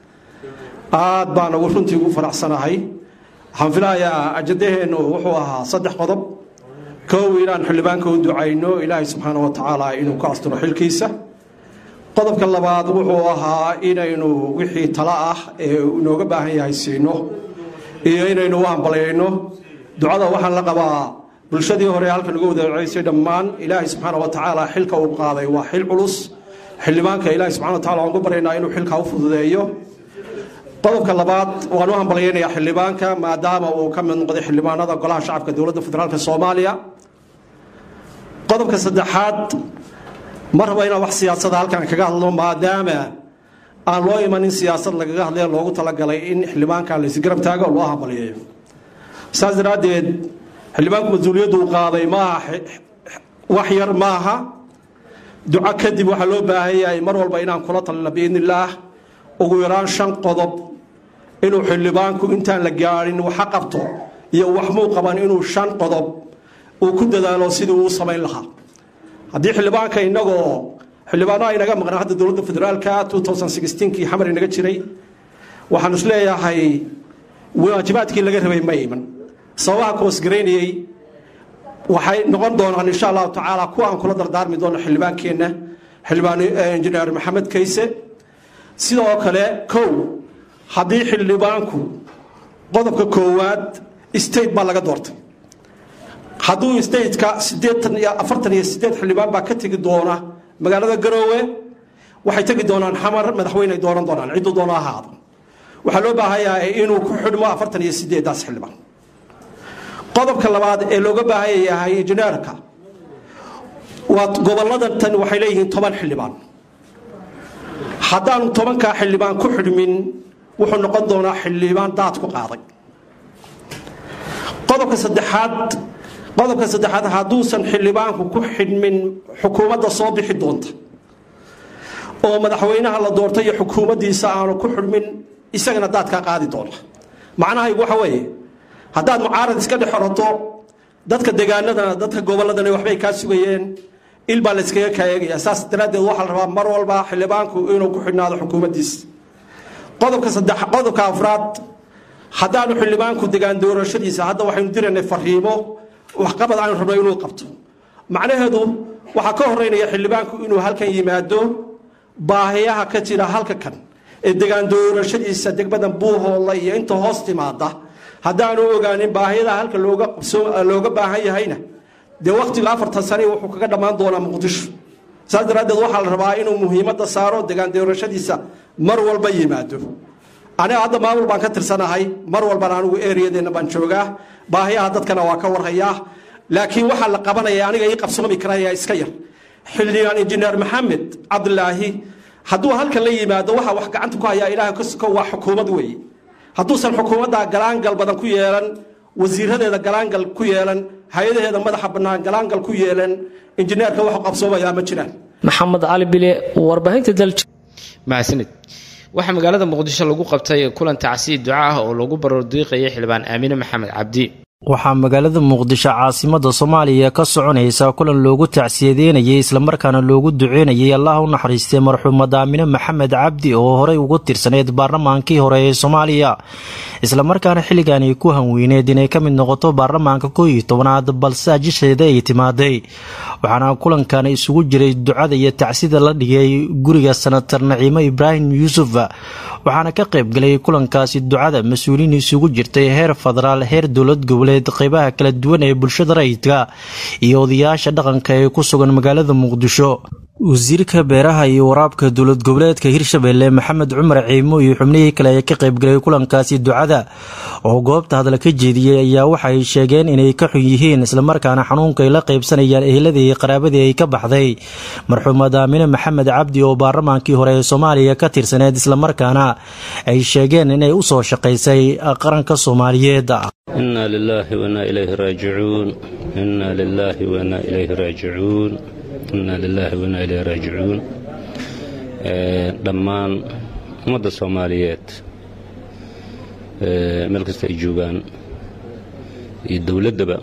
aad baan ugu runtii ugu faraxsanahay waxaan filayaa ajadaheennu wuxuu ahaa saddex qodob kow inaan xildhibaanka u ducayno ilaahay subxaana wa tacaala inuu ka asturo xilkiisa qodobka labaad wuxuu ahaa inaynu wixii tala ah ee inooga baahan yahay siino iyo inaynu u hambalyayno ducada waxaan la qabaa bulshadii hore halkan uga wadaceysay dhammaan ilaahay subxaana wa tacaala xilka uu qaaday waa xil culus xildhibaanka ilaahay subxana wa tacala waan ku baryaynaa inuu xilka u fududeeyo qodobka labaad waan u hambalyaynayaa xildhibaanka maadaama uu ka mid noqday xildhibaanada golaha shacabka dowladda federaalk soomaaliya qodobka saddexaad ma rabo inaan wax siyaasada halkan kaga hadlo maadaama aan loo imanin siyaasad lagaga hadlaya loogu talagalay in xildhibaanka laysgarab taago oo loo hambalyeeyo saas daraaddeed xildhibaanku mas-uuliyaddu uu qaaday maaha wax yar maaha duco kadib waxaa loo baahan yahay mar walba inaan kula talina biidni illaah ugu yaraan shan qodob inuu xildhibaanku intaan la gaadhin waxa qabto iyo wax muu qaban inuu shan qodob uu ku dadaalo sidii uu samayn lahaa haddii xildhibaanka inagoo xildhibaano aynaga maqnaa hadda dowladda federaalka kii xamar inaga jiray waxaan is leeyahay waajibaadkii laga rabay ma iman sababaha koosgaraynayey waxay noqon doonaan insha allahu tacaala kuwa aan kula dardaarmi doono xildhibaankeenna xildhibaan injineer maxamed kayse sidoo kale kow haddii xildhibaanku qodobka koowaad state baa laga doortay hadduu stateka sideetan iyo afartan iyo sideed xildhibaan baa ka tegi doona magaalada garoowe waxay tegi doonaan xamar madaxweyney dooran doonaan cidduu doono ahaado waxaa loo baahan yahay inuu ku xidhmo afartan iyo sideedaas xildhibaan qodobka labaad ee looga baahan yahay injineerka waa gobolladan tan waxay leeyihiin toban xildhibaan haddaanu tobankaa xildhibaan ku xidhmin wuxuu noqon doonaa xildhibaan daad ku qaaday qodobka saddexaad qodobka saddexaad hadduusan xildhibaanku ku xidhmin xukuumadda soo bixi doonta oo madaxweynaha la doortay iyo xukuumaddiisa aanu ku xidhmin isagana daadkaa qaadi doona macnahaygu waxa weeye haddaad mucaarad iska dhex orato dadka degaanadana dadka gobolladana waxbay kaa sugayeen il baa layskaga kaayegaya saas daraaddeed waxaa la rabaa mar walba xildhibaanku inuu ku xidhnaado xukuumaddiisa qodobka saddex qodobka afraad haddaanu xildhibaanku degaan doorashadiisa hadda waxaynu diraynay fariimo waxqabad aanu rabno inuu qabto macnaheedu waxaa ka horeynaya xildhibaanku inuu halkan yimaado baahiyaha ka jira halka kan ee degaan doorashadiisa degmadan buuhoolla iyo inta hoos timaada haddaanu ogaanin baahiyada halka looga baahan yahayna dee waktiga afartan sane wuxuu kaga dhammaan doonaa muqdisho saas daraaddeed waxaa la rabaa inuu muhiimadda saaro degaan doorashadiisa mar walba yimaado aniga hadda maamul baan ka tirsanahay mar walbana anigu eriyadeenna baan joogaa baahiyaha dadkana waa ka warhayaa laakiin waxaa la qabanaya aniga ii qabsoomi karaya iska yar xildhibaan injineer maxamed cabdilaahi hadduu halkan la yimaado waxaa wax gacanta ku hayaa ilaahay kasoko waa xukuumad weeye hadduusan xukuumadda galaangal badan ku yeelan wasiiradeeda galaangal ku yeelan hay-adaheeda madaxa bannaan galaangal ku yeelan injineerka waxu qabsoomayaa ma jiraan maxamed cali bile warbaahinta dalj mahadsanid waxaa magaalada muqdisho lagu qabtay kulan tacsiid duca ah oo lagu baroordiiqayay xildhibaan aamine maxamed cabdi waxaa magaalada muqdisho caasimada soomaaliya ka soconaysa kulan loogu tacsiyadeynayay islamarkaana loogu duceynayay allah u naxariistay marxuumad aamine maxamed cabdi oo horey ugu tirsaneyd baarlamaankii hore ee soomaaliya islamarkaana xilligan ay ku hanweyneed inay ka mid noqoto baarlamaanka koo iyo tobanaad balse ajisheeda ay timaaday waxaana kulankan isugu jiray ducada iyo tacsida la dhigay guriga sanatar naciimo ibraahim yuusuf waxaana ka qaybgalay kulankaasi ducada mas-uuliin isugu jirtay heer federaal heer dowlad goboleed qeybaha kala duwan ee bulshada rayidka iyo odayaasha dhaqanka ee ku sugan magaalada muqdisho wasiirka beeraha iyo waraabka dowlad goboleedka hirshabelle maxamed cumar ciimo iyo xubnihii kale ee ka qaybgalay kulankaasi ducada oo goobta hadal ka jeediyey ayaa waxay sheegeen inay ka xun yihiin islamarkaana xanuunka ay la qaybsanayaan eheladii iyo qaraabadii ay ka baxday marxuumad aamine maxamed cabdi oo baarlamaankii hore ee soomaaliya ka tirsaneed islamarkaana ay sheegeen inay u soo shaqaysay qaranka soomaaliyeed إنا لله وإنا إليه راجعون إنا لله وإنا إليه راجعون إنا لله وإنا إليه راجعون dhammaan ummadda soomaaliyeed meel kasta ay joogaan iyo dowladdaba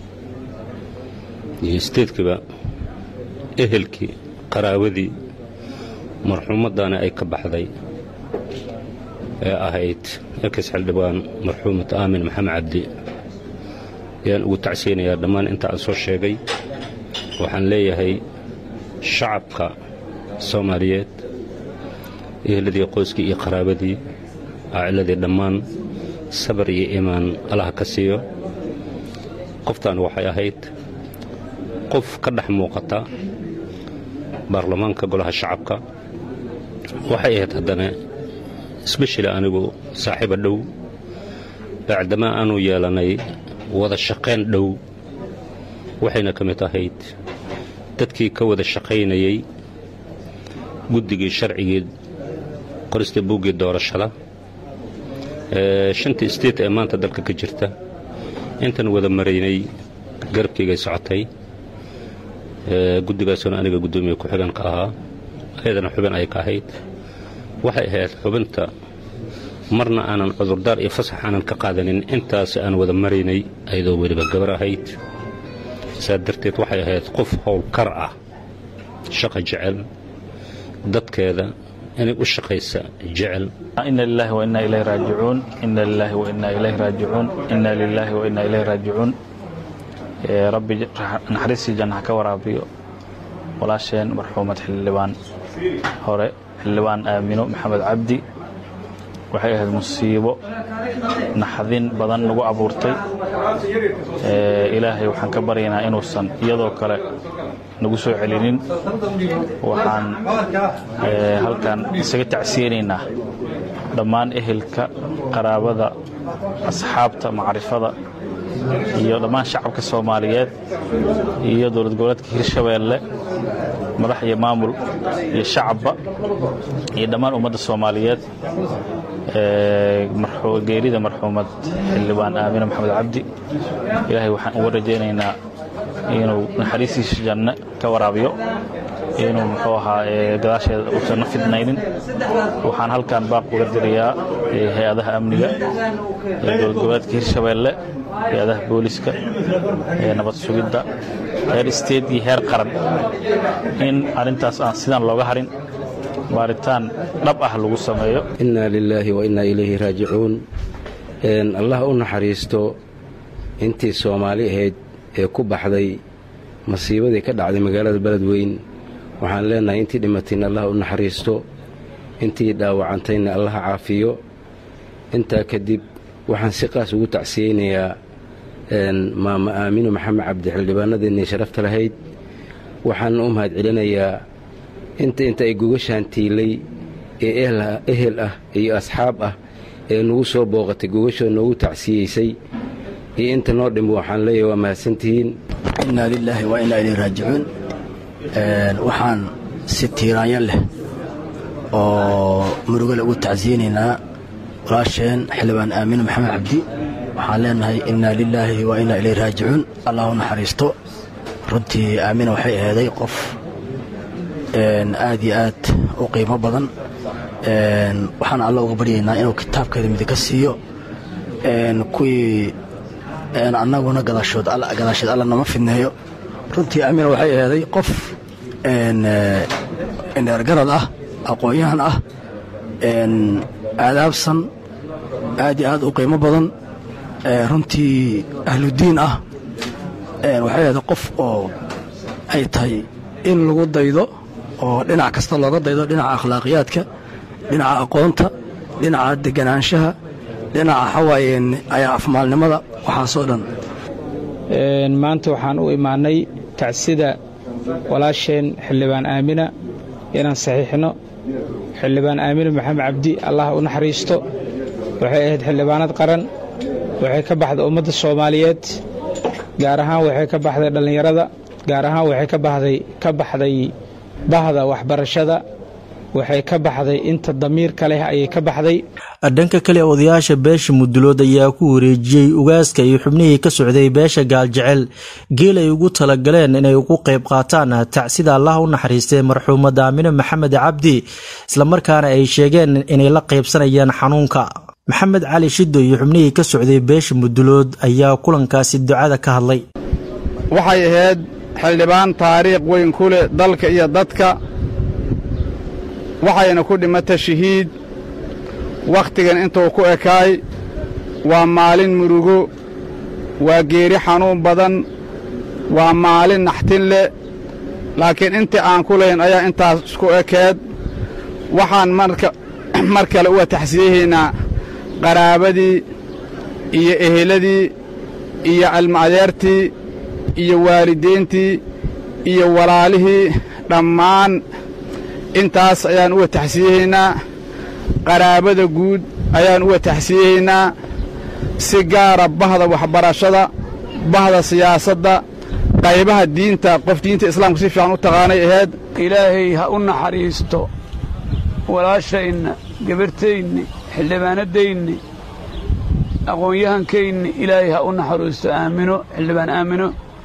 iyo isteedkaba ehelkii qaraawadii marxuumaddaana ay ka baxday ee ahayd ekis xildhibaan marxuumad aamin maxamed cabdi ayaan ugu tacsiyanayaa dhammaan inta aan soo sheegay waxaan leeyahay shacabka soomaaliyeed eheladii qoyskii iyo qaraabadii aaciladii dhammaan sabar iyo iimaan allaha ka siiyo qoftaan waxay ahayd qof ka dhex muuqata baarlamaanka golaha shacabka waxay ahayd haddana sbeshali anigu saaxiiba dhow bacdamaa aanu yeelanay wada shaqayn dhow waxayna ka mid ahayd dadkii ka wada shaqaynayey guddigii sharcigii qorista buuggii doorashada shantii state ee maanta dalka ka jirta intan wada maraynay garabkaygay socotay guddigaasuna aniga guddoomiye ku-xigan ka ahaa ayadana xubin ay ka ahayd waxay ahayd xubinta marna aanan cudurdaar iyo fasax aanan ka qaadanin intaas aan wada maraynay ayadoo weliba gabar ahayd saa darteed waxay ahayd qof howlkar ah shaqa jecel dadkeeda inay u shaqaysa jecel ina lilahi wa inaa ilayhi raajicuun ina lilahi wa inaa ilayhi raajicuun ina lilahi wa inaa ilayhi raajicuun rabbi naxariistii janna ha ka waraabiyo walaasheen marxuumad xildhibaan hore xildhibaan aamino maxamed cabdi waxay ahayd musiibo naxdin badan nagu abuurtay ilaahay waxaan ka baryaynaa inuusan iyadoo kale nagu soo celinin waxaan halkan isaga tacsiyeynaynaa dhammaan ehelka qaraabada asxaabta macrifada iyo dhammaan shacabka soomaaliyeed iyo dowlad goboleedka hirshabeelle madax iyo maamul iyo shacabba iyo dhammaan ummadda soomaaliyeed geerida marxuumad xildhibaan aamine maxamed cabdi ilaahay waxaan uga rajaynaynaa inuu naxariistiisa janno ka waraabiyo inuu muxuu ahaa gadaasheeda uusanna fidnaynin waxaan halkan baaq uga dirayaa hay-adaha amniga dowlad goboleedka hirshabeelle hay-adaha booliska nabad sugidda heer isteed iyo heer qaran in arrintaas aan sidaan looga harin baaritaan dhab ah lagu sameeyo innaa lilaahi wa innaa ilayhi raajicuun allah u naxariisto intii soomaali ahayd ee ku baxday masiibadii ka dhacday magaalada beledweyn waxaan leenahay intii dhimatayna allah u naxariisto intii dhaawacantayna allah caafiyo intaa kadib waxaan si qaas ugu tacsiyeynayaa maama aamino maxamed cabdi xildhibaanadeennii sharafta lahayd waxaan u mahad celinayaa inta inta ay gogashaan tiilay ee ehel ah iyo asxaab ah ee nagu soo booqatay gogashoo noogu tacsiyeysay iyo inta noo dhimbo waxaan leeyahay waa mahadsantihiin innaa lilaahi wa innaa ilayhi raajicuun waxaan si tiiraanyo leh oo murugale ugu tacsiyeynaynaa walaasheen xildhibaan aamino maxamed cabdi waxaan leenahay innaa lilaahi wa innaa ilayhi raajicuun allah u naxariisto runtii aamina waxay aheeday qof aad iyo aad u qiimo badan waxaan alla uga baryaynaa inuu kitaabkeeda midig ka siiyo kuwii annaguna gadaashood alla nama fidneeyo runtii aamina waxay aheeday qof dheergarad ah aqoon-yahan ah aadaabsan aad iyo aad u qiimo badan runtii ahludiin ah waxay aheeday qof oo ay tahay in lagu daydo oo dhinac kasta looga daydo dhinaca akhlaaqiyaadka dhinaca aqoonta dhinaca deganaanshaha dhinaca xawaayeen ayaa afmaalnimada waxaasoo dhan maanta waxaan u imaanay tacsida walaasheen xildhibaan aamina inaan saxiixno xildhibaan aamina maxamed cabdi allah u naxariisto waxay ahayd xildhibaanad qaran waxay ka baxday ummadda soomaaliyeed gaar ahaan waxay ka baxday dhallinyarada gaar ahaan waxay ka baxday ka baxday bahda waxbarashada waxay ka baxday inta damiirka leh ayay ka baxday dhanka kale odayaasha beesha mudulood ayaa ku wareejiyey ugaaska iyo xubnihii ka socday beesha gaaljecel geel ay ugu talagaleen inay ugu qayb qaataan tacsida allah u naxariistay marxuumad aamine maxamed cabdi islamarkaana ay sheegeen inay la qaybsanayaan xanuunka maxamed cali shido iyo xubnihii ka socday beesha mudulood ayaa kulankaasi ducada ka hadlay waxay ahayd xildhibaan taariikh weyn ku leh dalka iyo dadka waxayna ku dhimata shahiid wakhtigan intuu ku ekaay waa maalin murugo waa geeri xanuun badan waa maalin naxtin leh laakiin intii aan ku lahayn ayaa intaas isku ekeed waxaan marka mar kale uga taxsiyahaynaa qaraabadii iyo eheladii iyo cilmo-adeertii iyo waalidiintii iyo walaalihii dhammaan intaas ayaan uga taxsiyahaynaa qaraabada guud ayaan uga taxsiyahaynaa si gaara bahda waxbarashada bahda siyaasadda qaybaha diinta qof diinta islaamka si fiican u taqaanay ahayd ilaahay ha u naxariisto walaashayna gabartaynni xildhibaanaddaynni aqoon-yahankaynni ilaahay ha u naxariisto aamino xildhibaan aamino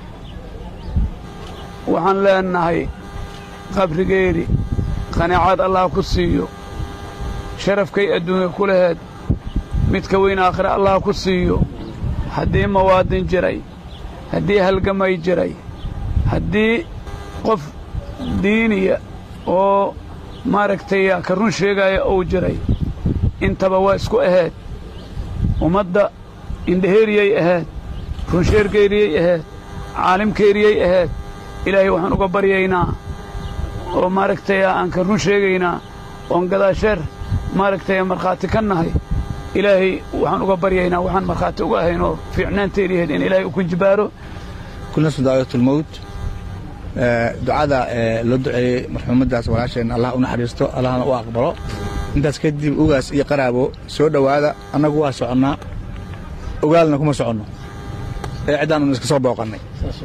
waxaan leennahay qabrigeedi qanaacad allah ku siiyo sharafkay adduunya ku laheed midka weyn aakhire allah ku siiyo haddii mawaadin jiray haddii halgamay jiray haddii qof diiniya oo maaragtay ka run sheegaya uu jiray intaba waa isku ahayd ummadda indhaheeriyay ahayd runsheergeeriyey ahayd caalimkeeriyey ahayd ilaahay waxaan uga baryaynaa oo maaragtay aan ka run sheegaynaa oon gadaasheer maaragtay markhaati ka nahay ilaahay waxaan uga baryaynaa waxaan markhaati uga ahayn oo fiicnaanteediihayd in ilaahay u ku jibaaro kulnasu daawatulmowt ducada loo duceeyey marxuumaddaas walaasheen allah u naxariisto allahna u aqbalo intaas kadib ugaas iyo qaraabo soo dhowaada annagu waa soconnaa ogaalna kuma soconno ee ciddaan iska soo booqannay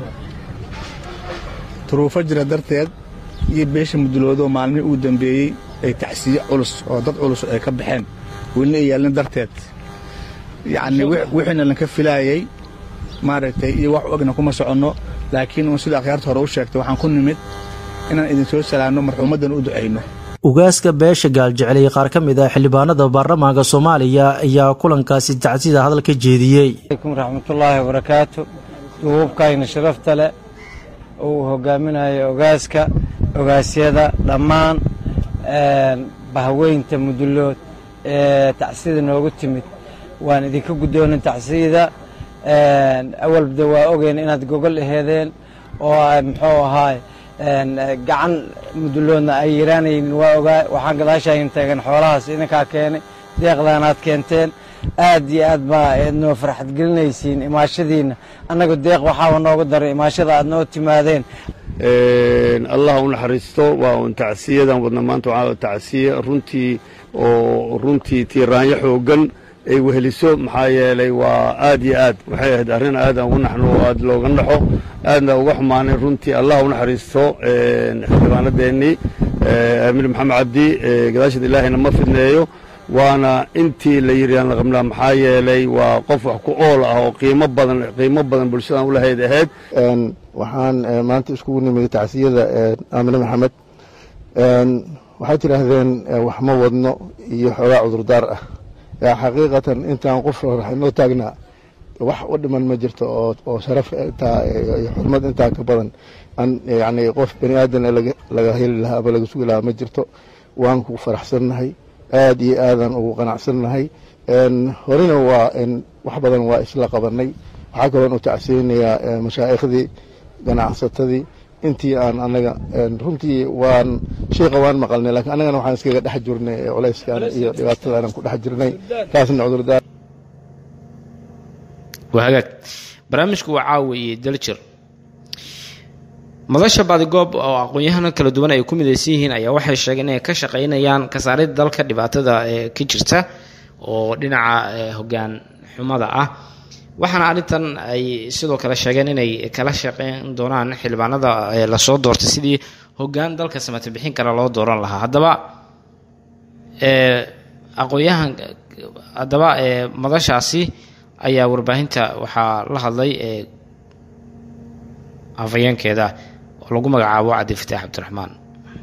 duruufo jira darteed iyo beesha muduloodo maalmihii uu dambeeyey ay tacsiye culus oo dad culus ay ka baxeen welina ay yaalin darteed yacni wixiina lanka filaayey maaragtay iyo wax u egna kuma soconno laakiin uun sida akhyaarta hore u sheegtay waxaan ku nimid inaan idinsoo salaanno marxuumaddan u ducayno ugaaska beesha gaaljecel iyo qaar ka mid ah xildhibaanada baarlamaanka soomaaliya ayaa kulankaasi tacsida hadal ka jeediyey alaykum raxmatullaahi wabarakaatu duubabkayna sharafta leh uu hogaaminayo ogaaska ogaasyada dhammaan bahweynta mudulood ee tacsida noogu timid waan idinka guddoonin tacsida awalbada waa ogeyn inaad gogol aheedeen oo muxuu ahaay gacan muduloodna ay yiraanaynin waa ogaa waxaan gadaashaayin taagan xoolahaas idinkaa keenay deeqdaanaad keenteen aad iyo aad baa eed noo farxad gelinaysiin imaashadiinna annaga deeq waxaaba noogu daray imaashada aad noo timaadeen allah u naxariisto waa un tacsiyadan wadna maanta waxaa tacsiye runtii oo runtii tiiraanyo xooggan ay weheliso maxaa yeelay waa aad iyo aad waxay ahayd arrin aadaan ugu naxno oo aad looga naxo aadna uga xumaanay runtii allah u naxariisto xildhibaanadeennii amiir maxamed cabdi gadaasheed ilaahayna ma fidneeyo waana intii la yidhi aan la qabnaa maxaa yeelay waa qof wax ku ool ah oo qiimo badan qiimo badan bulshadan u lahayd ahayd waxaan maanta iskugu nimid tacsiyada aamine maxamed waxay tidhaahdeen wax ma wadno iyo xoogaa cudurdaar ah xaqiiqatan intaan qof raxinoo taagnaa wax u dhiman ma jirto oo sharaf intaa iyo xurmad intaa ka badan yani qof bani aadan laga heli lahaa ama laga sugi lahaa ma jirto waan ku faraxsannahay aad iyo aadan ugu qanacsannahay horena waa wax badan waa isla qabanay waxaa kaloon u tacsiyeynayaa mashaaikhdii ganacsatadii intii aan anaga runtii waan shayqa waan maqalnay lakiin annagana waxaan iskaga dhex jirnay culayskan iyo dhibaatadaanan ku dhex jirnay taasna cudurdaar waa hagaag barnaamijku waa caawiye daljir madasha baadigoob oo aqoon-yahano kala duwan ay ku midaysan yihiin ayaa waxay sheegeen inay ka shaqaynayaan kasaaridda dalka dhibaatada ee ka jirta oo dhinaca hogaan xumada ah waxaana arrintan ay sidoo kale sheegeen inay kala shaqeyn doonaan xildhibaanada lasoo doortay sidii hogaan dalka samata bixin kale loo dooran lahaa haddaba aqoon-yahan haddaba madashaasi ayaa warbaahinta waxaa la hadlay afayeenkeeda oo lagu magacaabo cabdifataax cabdiraxmaan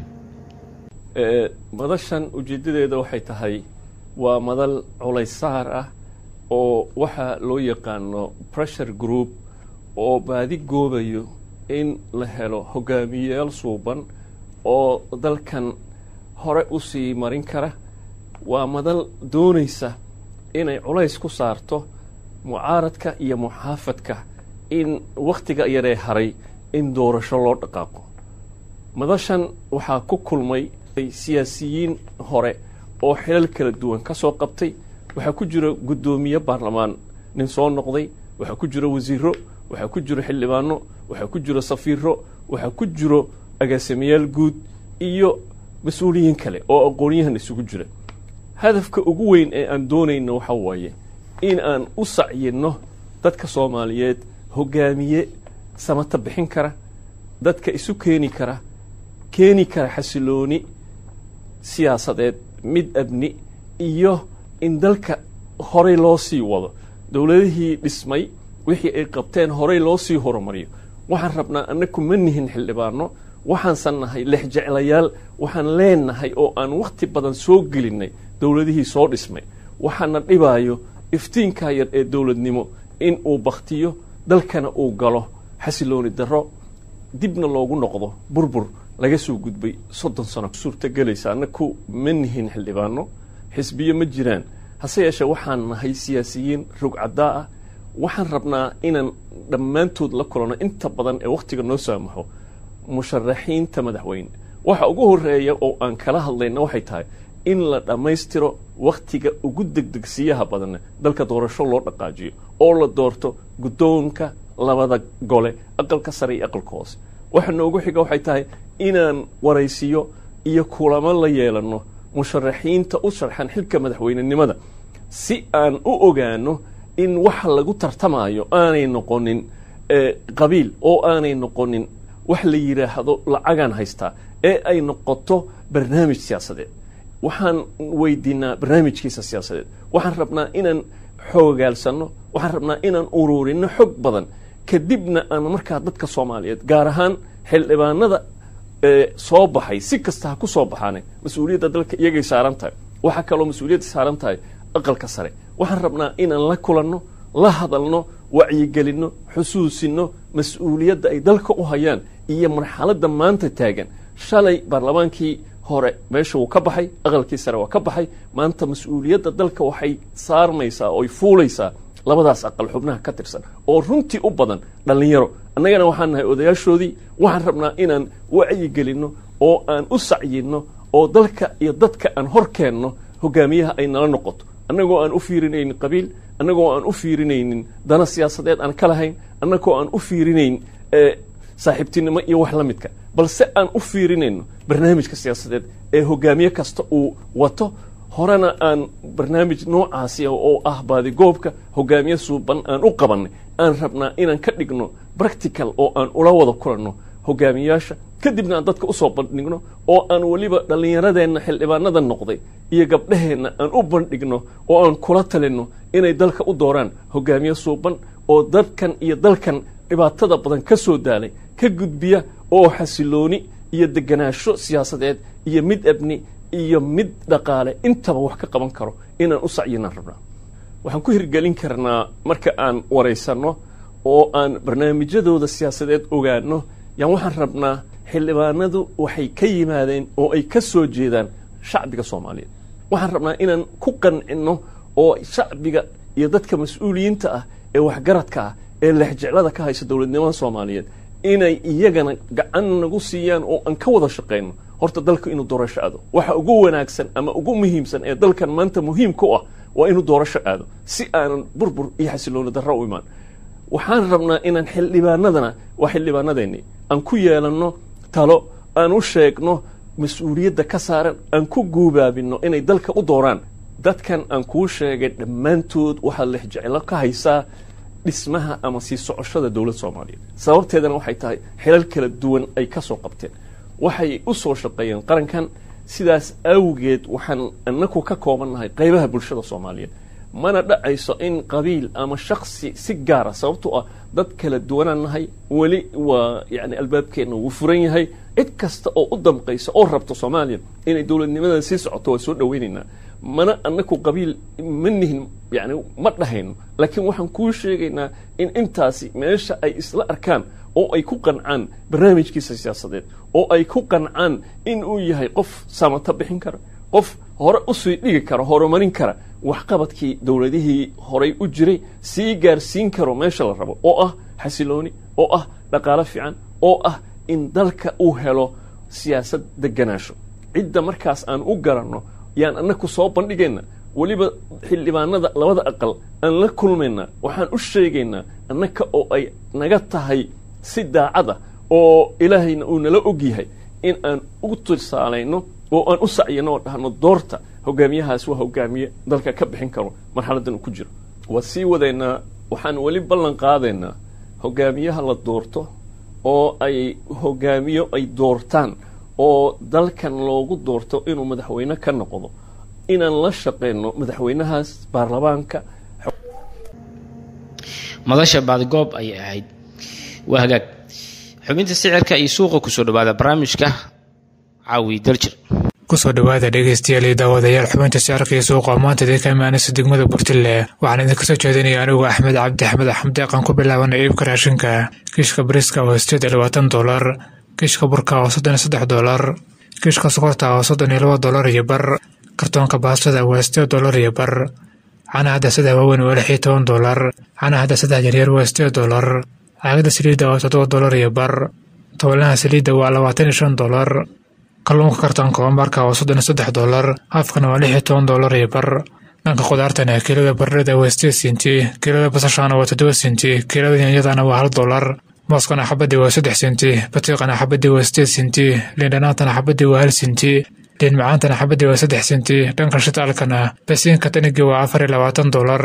madashan ujeeddadeeda waxay tahay waa madal culaysaar ah oo waxaa loo yaqaano pressure group oo baadi goobayo in la helo hogaamiyeyaal suuban oo dalkan hore u sii marin kara waa madal doonaysa inay culays ku saarto mucaaradka iyo muxaafadka in wakhtiga yaree haray in doorasho loo dhaqaaqo madashan waxaa ku kulmay siyaasiyiin hore oo xilal kala duwan ka soo qabtay waxaa ku jira guddoomiye baarlamaan nin soo noqday waxaa ku jira wasiiro waxaa ku jiro xildhibaano waxaa ku jiro safiiro waxaa ku jiro agaasimayaal guud iyo mas-uuliyiin kale oo aqoonyahan isugu jira hadafka ugu weyn ee aan doonayno waxa waaye in aan u sacyinno dadka soomaaliyeed hogaamiye samata bixin kara dadka isu keeni kara keeni kara xasilooni siyaasadeed mid abni iyo in dalka horey loo sii wado dowladihii dhismay wixii ay qabteen horey loo sii horumariyo waxaan rabnaa annaku ma nihin xildhibaano waxaansan nahay lexjeclayaal waxaan leenahay oo aan wakhti badan soo gelinay dowladihii soo dhismay waxaana dhibaayo iftiinkaa yar ee dowladnimo in uu baktiyo dalkana uu galo xasilooni darro dibna loogu noqdo burbur laga soo gudbay soddon sano suurtagelaysa annaku ma nihin xildhibaano xisbiyo ma jiraan hase yeeshee waxaan nahay siyaasiyiin rogcaddaa ah waxaan rabnaa inaan dhammaantood la kulanno inta badan ee wakhtiga noo saamaxo musharaxiinta madaxweyne waxa ugu horeeya oo aan kala hadlayna waxay tahay in la dhammaystiro wakhtiga ugu degdegsiyaha badanna dalka doorasho loo dhaqaajiyo oo la doorto guddoonka labada gole aqalka sare iyo aqalka hoose waxa noogu xiga waxay tahay inaan waraysiyo iyo kulamo la yeelanno musharaxiinta u sharxan xilka madaxweynenimada si aan u ogaano in waxa lagu tartamayo aanay noqonin qabiil oo aanay noqonin wax la yidhaahdo lacagaan haystaa ee ay noqoto barnaamij siyaasadeed waxaan weydiinaa barnaamijkiisa siyaasadeed waxaan rabnaa inaan xoogaalsanno waxaan rabnaa inaan uruurino xog badan kadibna aan markaa dadka soomaaliyeed gaar ahaan xildhibaanada soo baxay si kasta ha ku soo baxaane mas-uuliyadda dalka iyagay saaran tahay waxaa kaloo mas-uuliyadda saaran tahay aqalka sare waxaan rabnaa inaan la kulanno la hadalno wacyigelinno xusuusinno mas-uuliyadda ay dalka u hayaan iyo marxaladda maanta taagan shalay baarlamaankii hore meesha wuu ka baxay aqalkii sare waa ka baxay maanta mas-uuliyadda dalka waxay saarmaysaa ooy fuulaysaa labadaas aqal xubnaha ka tirsan oo runtii u badan dhallinyaro annagana waxaan nahay odayaashoodii waxaan rabnaa inaan wacyigelinno oo aan u sacyinno oo dalka iyo dadka aan hor keenno hogaamiyaha ay nala noqoto annagoo aan u fiirinaynin qabiil annagoo aan u fiirinaynin dana siyaasadeed aan ka lahayn annagoo aan u fiirinayn saaxiibtinimo iyo wax la midka balse aan u fiirinayno barnaamijka siyaasadeed ee hogaamiye kasta uu wato horena aan barnaamij noocaasi oo ah baadigoobka hogaamiye suuban aan u qabannay aan rabnaa inaan ka dhigno practical oo aan ula wada kulanno hogaamiyaasha kadibna aan dadka usoo bandhigno oo aan weliba dhallinyaradeenna xildhibaanada noqday iyo gabdhaheenna aan u bandhigno oo aan kula talinno inay dalka u dooraan hogaamiye suuban oo dadkan iyo dalkan dhibaatada badan ka soo daalay ka gudbiya oo xasilooni iyo deganaasho siyaasadeed iyo mid abni iyo mid dhaqaale intaba wax ka qaban karo inaan u sacyinaan rabnaa waxaan ku hirgelin karnaa marka aan waraysanno oo aan barnaamijyadooda siyaasadeed ogaano yaan waxaan rabnaa xildhibaanadu waxay ka yimaadeen oo ay ka soo jeedaan shacbiga soomaaliyeed waxaan rabnaa inaan ku qancinno oo shacbiga iyo dadka mas-uuliyiinta ah ee waxgaradka ah ee lexjeclada ka haysa dowladnimada soomaaliyeed inay iyagana gacan nagu siiyaan oo aan ka wada shaqayno horta dalka inuu doorasho aado waxa ugu wanaagsan ama ugu muhiimsan ee dalkan maanta muhiimka u ah waa inuu doorasho aado si aanan burbur iyo xasilooni darro u imaan waxaan rabnaa inaan xildhibaanadana waa xildhibaanadeennii aan ku yeelanno talo aan u sheegno mas-uuliyadda ka saaran aan ku guubaabinno inay dalka u dooraan dadkan aan kuu sheegay dhammaantood waxaad lexjeclo ka haysaa dhismaha ama sii socoshada dowladda soomaaliyeed sababteedana waxay tahay xilal kala duwan ay ka soo qabteen waxay u soo shaqeeyeen qarankan sidaas awgeed waxaan anaku ka koobannahay qaybaha bulshada soomaaliyeed mana dhacayso in qabiil ama shaksi si gaara sababtoo ah dad kala duwanaan nahay weli waa yani albaabkeenna wuu furan yahay cid kasta oo u damqaysa oo rabto soomaaliya inay dowladnimadan sii socoto waa soo dhaweynaynaa mana anaku qabiil ma nihin yani ma dhahayno laakiin waxaan kuu sheegaynaa in intaasi meesha ay isla arkaan oo ay ku qancaan barnaamijkiisa siyaasadeed oo ay ku qancaan in uu yahay qof samato bixin kara qof hore usii dhigi kara horumarin kara waxqabadkii dowladihii horay u jiray sii gaarsiin karo meesha la rabo oo ah xasilooni oo ah dhaqaalo fiican oo ah in dalka uu helo siyaasad deganaasho cidda markaas aan u garanno yaan anaku soo bandhigayna weliba xildhibaanada labada aqal aan la kulmayna waxaan u sheegaynaa annaka oo ay naga tahay si daacada oo ilaahayna uu nala og yahay in aan u tusaalayno oo aan u sacyino oo dhahno doorta hogaamiyahaas waa hogaamiye dalka ka bixin karo marxaladan uu ku jiro waa sii wadaynaa waxaan weli ballan qaadaynaa hogaamiyaha la doorto oo ay hogaamiyo ay doortaan oo dalkan loogu doorto inuu madaxweyne ka noqdo inaan la shaqeyno madaxweynahaas baarlamaanka madasha baadigoob ayay ahayd waa hagaag xubinta sicirka iyo suuqa kusoo dhawaada barnaamijka caawi daljir kusoo dhowaada dhegeystayaal iyo daawadayaal xubinta sicirka iyo suuqa oo maanta idinka imaanaysa degmada burtille waxaan idinka soo jeedinaya anigu axmed cabdi axmed axmed eeqan ku bilaabana iibka raashinka kiishka bariska oo sideed iyo labaatan dolar kiishka burka oo soddon iyo saddex dolar kiishka sokorta oo soddon iyo laba dolar iyo bar kartoonka baastada waa sideed dolar iyo bar canaha dasada waaweyn waa lix iyo toban dolar canaha dasada yaryar waa sideed dolar caagada saliidda waa toddoba dolar iyo bar tobolnaha saliidda waa labaatan iyo shan dolar kalluunka kartoonka oomarka waa soddon iyo saddex dolar haafkana waa lix iyo toban dolar iyo bar dhanka khudaartana kiilada baradhada waa sideed senti kiilada basashaana waa toddoba senti kiilada yaanyadana waa hal dolar mooskana xabadii waa saddex senti batiiqana xabadii waa sideed senti liindhanaantana xabadii waa hal senti liin macaantana xabadii waa saddex senti dhanka shitaalkana basiinka tanigii waa afar iyo labaatan dolar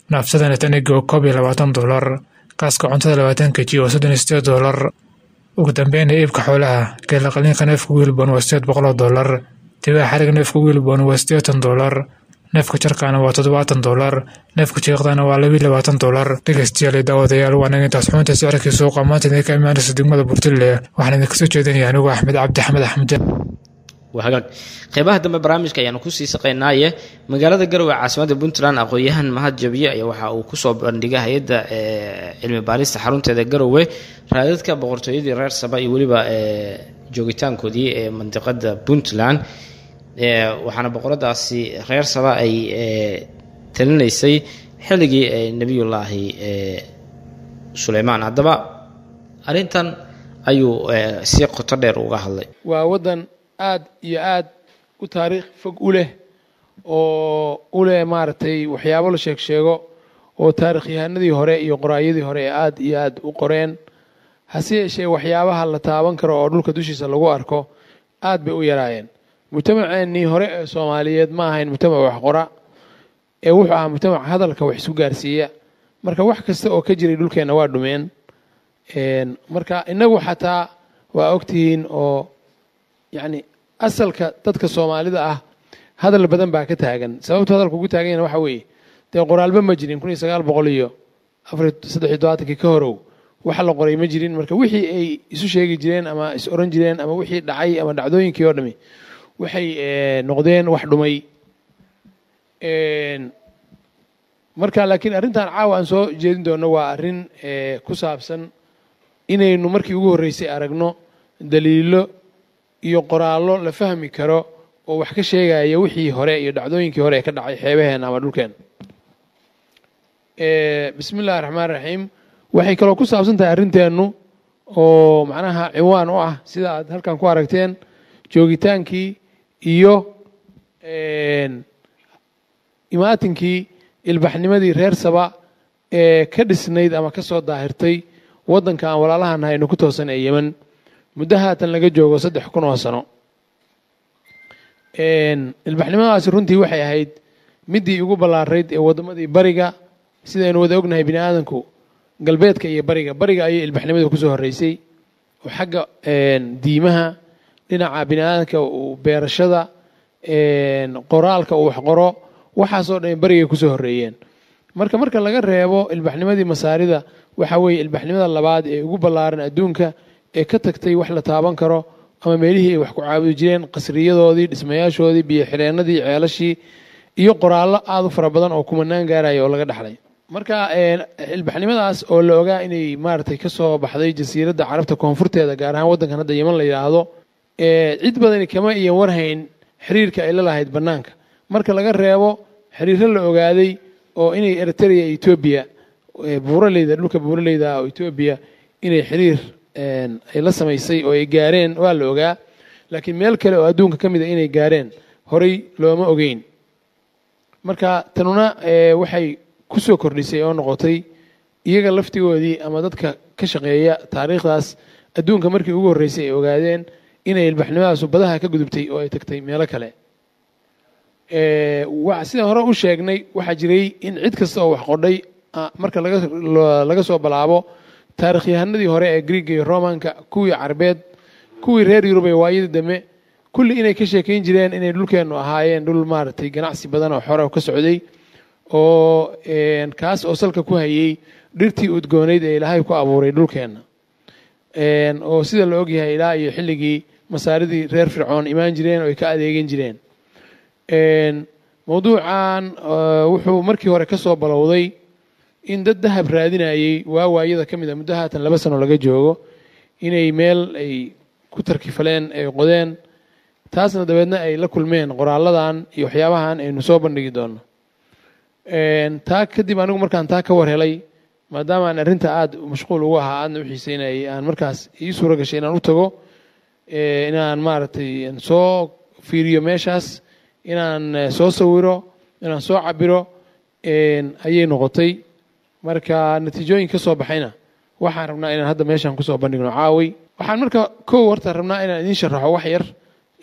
naafsadana taniga oo koob iyo labaatan doolar qaaska cuntada labaatan keji oo soddon iyo sideed doolar ugu dambeyna iibka xoolaha geela qaliinka neefka wiilbon waa sideed boqol oo doolar dibaa xariga neefka wiilbon waa siddeetan doolar neefka jarkaana waa toddobaatan doolar neefka jiiqdana waa labiiyo labaatan doolar dhegeystayaal daawadayaal waa naga intaas xubinta sicirkii suuqa maanta idinka imaanaysa degmada burtille waxaan idinka soo jeedinaya anigu axmed cabdi axmed axmed hagaag qeybaha dambe barnaamijka ayaanu kusii saqaynaaye magaalada garowe caasimadda puntland aqoon-yahan mahad jabiye ayaa waxa uu kusoo bandhigay hay-adda cilmi baarista xarunteeda garowe raadadka boqortooyadii reer saba iyo weliba joogitaankoodii ee mandiqada puntland waxaana boqoradaasi reer saba ay talinaysay xilligii nebiyullaahi suleymaan haddaba arrintan ayuu si qoto dheer uga hadlay waa waddan aad iyo aad u taariikh fog u leh oo u leh maaragtay waxyaabo la sheeg sheego oo taarikhyahanadii hore iyo qoraayadii hore ee aad iyo aad u qoreen hase yeeshee waxyaabaha la taaban karo oo dhulka dushiisa lagu arko aad bay u yaraayeen mujtamaceennii hore ee soomaaliyeed ma ahayn mujtamac wax qora ee wuxuu ahaa mujtamac hadalka wax isu gaarsiiya marka wax kasta oo ka jiray dhulkeenna waa dhumeen marka innagu xataa waa ogtihiin oo yacni asalka dadka soomaalida ah hadal badan baa ka taagan sababtu hadalka ugu taagan yana waxa weeye dee qoraalba ma jirin kun iyo sagaal boqol iyo afar saddex iyo todobaatankii ka horow wax la qoray ma jirin marka wixii ay isu sheegi jireen ama is oran jireen ama wixii dhacay ama dhacdooyinkii oo dhami waxay noqdeen wax dhumay marka laakiin arrintan caawa aan soo jeedin doono waa arrin ku saabsan inaynu markii ugu horreysay aragno daliilo iyo qoraallo la fahmi karo oo wax ka sheegaya wixii hore iyo dhacdooyinkii hore ee ka dhacay xeebaheenna ama dhulkeen bismi illahi raxmaan raxiim waxay kaloo ku saabsan tahay arrinteennu oo macnaha ciwaan u ah sida aad halkan ku aragteen joogitaankii iyo imaatinkii ilbaxnimadii reer saba ee ka dhisnayd ama ka soo daahirtay waddanka aan walaalahan haynu ku toosan ee yemen muddo haatan laga joogo saddex kun oo sano ilbaxnimadaasi runtii waxay ahayd middii ugu ballaarayd ee waddamadii bariga sidaynu wada ognahay bini aadanku galbeedka iyo bariga bariga ayay ilbaxnimadu kusoo horreysay oo xagga diimaha dhinaca bini aadanka beerashada qoraalka uu wax qoro waxaasoo dhan barigay kusoo horreeyeen marka marka laga reebo ilbaxnimadii masaarida waxa weeye ilbaxnimada labaad ee ugu ballaaran adduunka ee ka tagtay wax la taaban karo ama meelihii ay wax ku caabudi jireen qasriyadoodii dhismayaashoodii biyo xidheennadii ceelashii iyo qoraallo aada u fara badan oo kumanaan gaaraya oo laga dhexlay marka ilbaxnimadaas oo la ogaa inay maaragtay ka soo baxday jasiiradda carabta koonfurteeda gaar ahaan waddankan hadda yeman la yidhaahdo cid badani kama iyo warhayn xiriirka ay la lahayd bannaanka marka laga reebo xiriiro la ogaaday oo inay eritrea etoobiya buuraleyda dhulka buuraleyda oo etoobiya inay xiriir ay la samaysay oo ay gaareen waa la ogaa laakiin meel kale oo adduunka ka mid a inay gaareen horay looma ogeyn marka tanuna waxay ku soo kordhisay oo noqotay iyaga laftigoodii ama dadka ka shaqeeya taariikhdaas adduunka markii ugu horreysay ay ogaadeen inay ilbaxnimadaasu badaha ka gudubtay oo ay tagtay meelo kale sidaan hore u sheegnay waxaa jiray in cid kasta oo wax qodhay marka laga soo balaabo taarikhyahanadii hore ee griiga iyo romanka kuwii carbeed kuwii reer yurub ee waayadii dambe kulli inay ka sheekayn jireen inay dhulkeennu ahaayeen dhul maaragtay ganacsi badan oo xore ka socday oo kaas oo salka ku hayay dhirtii udgoonayd ee ilaahay ku abuuray dhulkeenna oo sida la ogyahay ilaa iyo xilligii masaaridii reer fircoon imaan jireen oo ay ka adeegan jireen mawduucan wuxuu markii hore ka soo balowday in dad dahab raadinayay waa waayada ka mid a muddo haatan laba sano laga joogo inay meel ay ku tarkifaleen ay qodeen taasna dabeedna ay la kulmeen qoraalladan iyo waxyaabahan aynu soo bandhigi doono taa kadib anigu markaan taa ka war helay maadaama aan arrinta aada mashquul ugu ahaa aadna u xiiseynayay aan markaas ii suuro gashay inaan u tago inaan maaragtay soo fiiriyo meeshaas inaan soo sawiro inaan soo cabiro ayay noqotay marka natiijooyin ka soo baxayna waxaan rabnaa inaan hadda meeshaan kusoo bandhigno caawi waxaan marka kow horta rabnaa inaan idiin sharaxo wax yar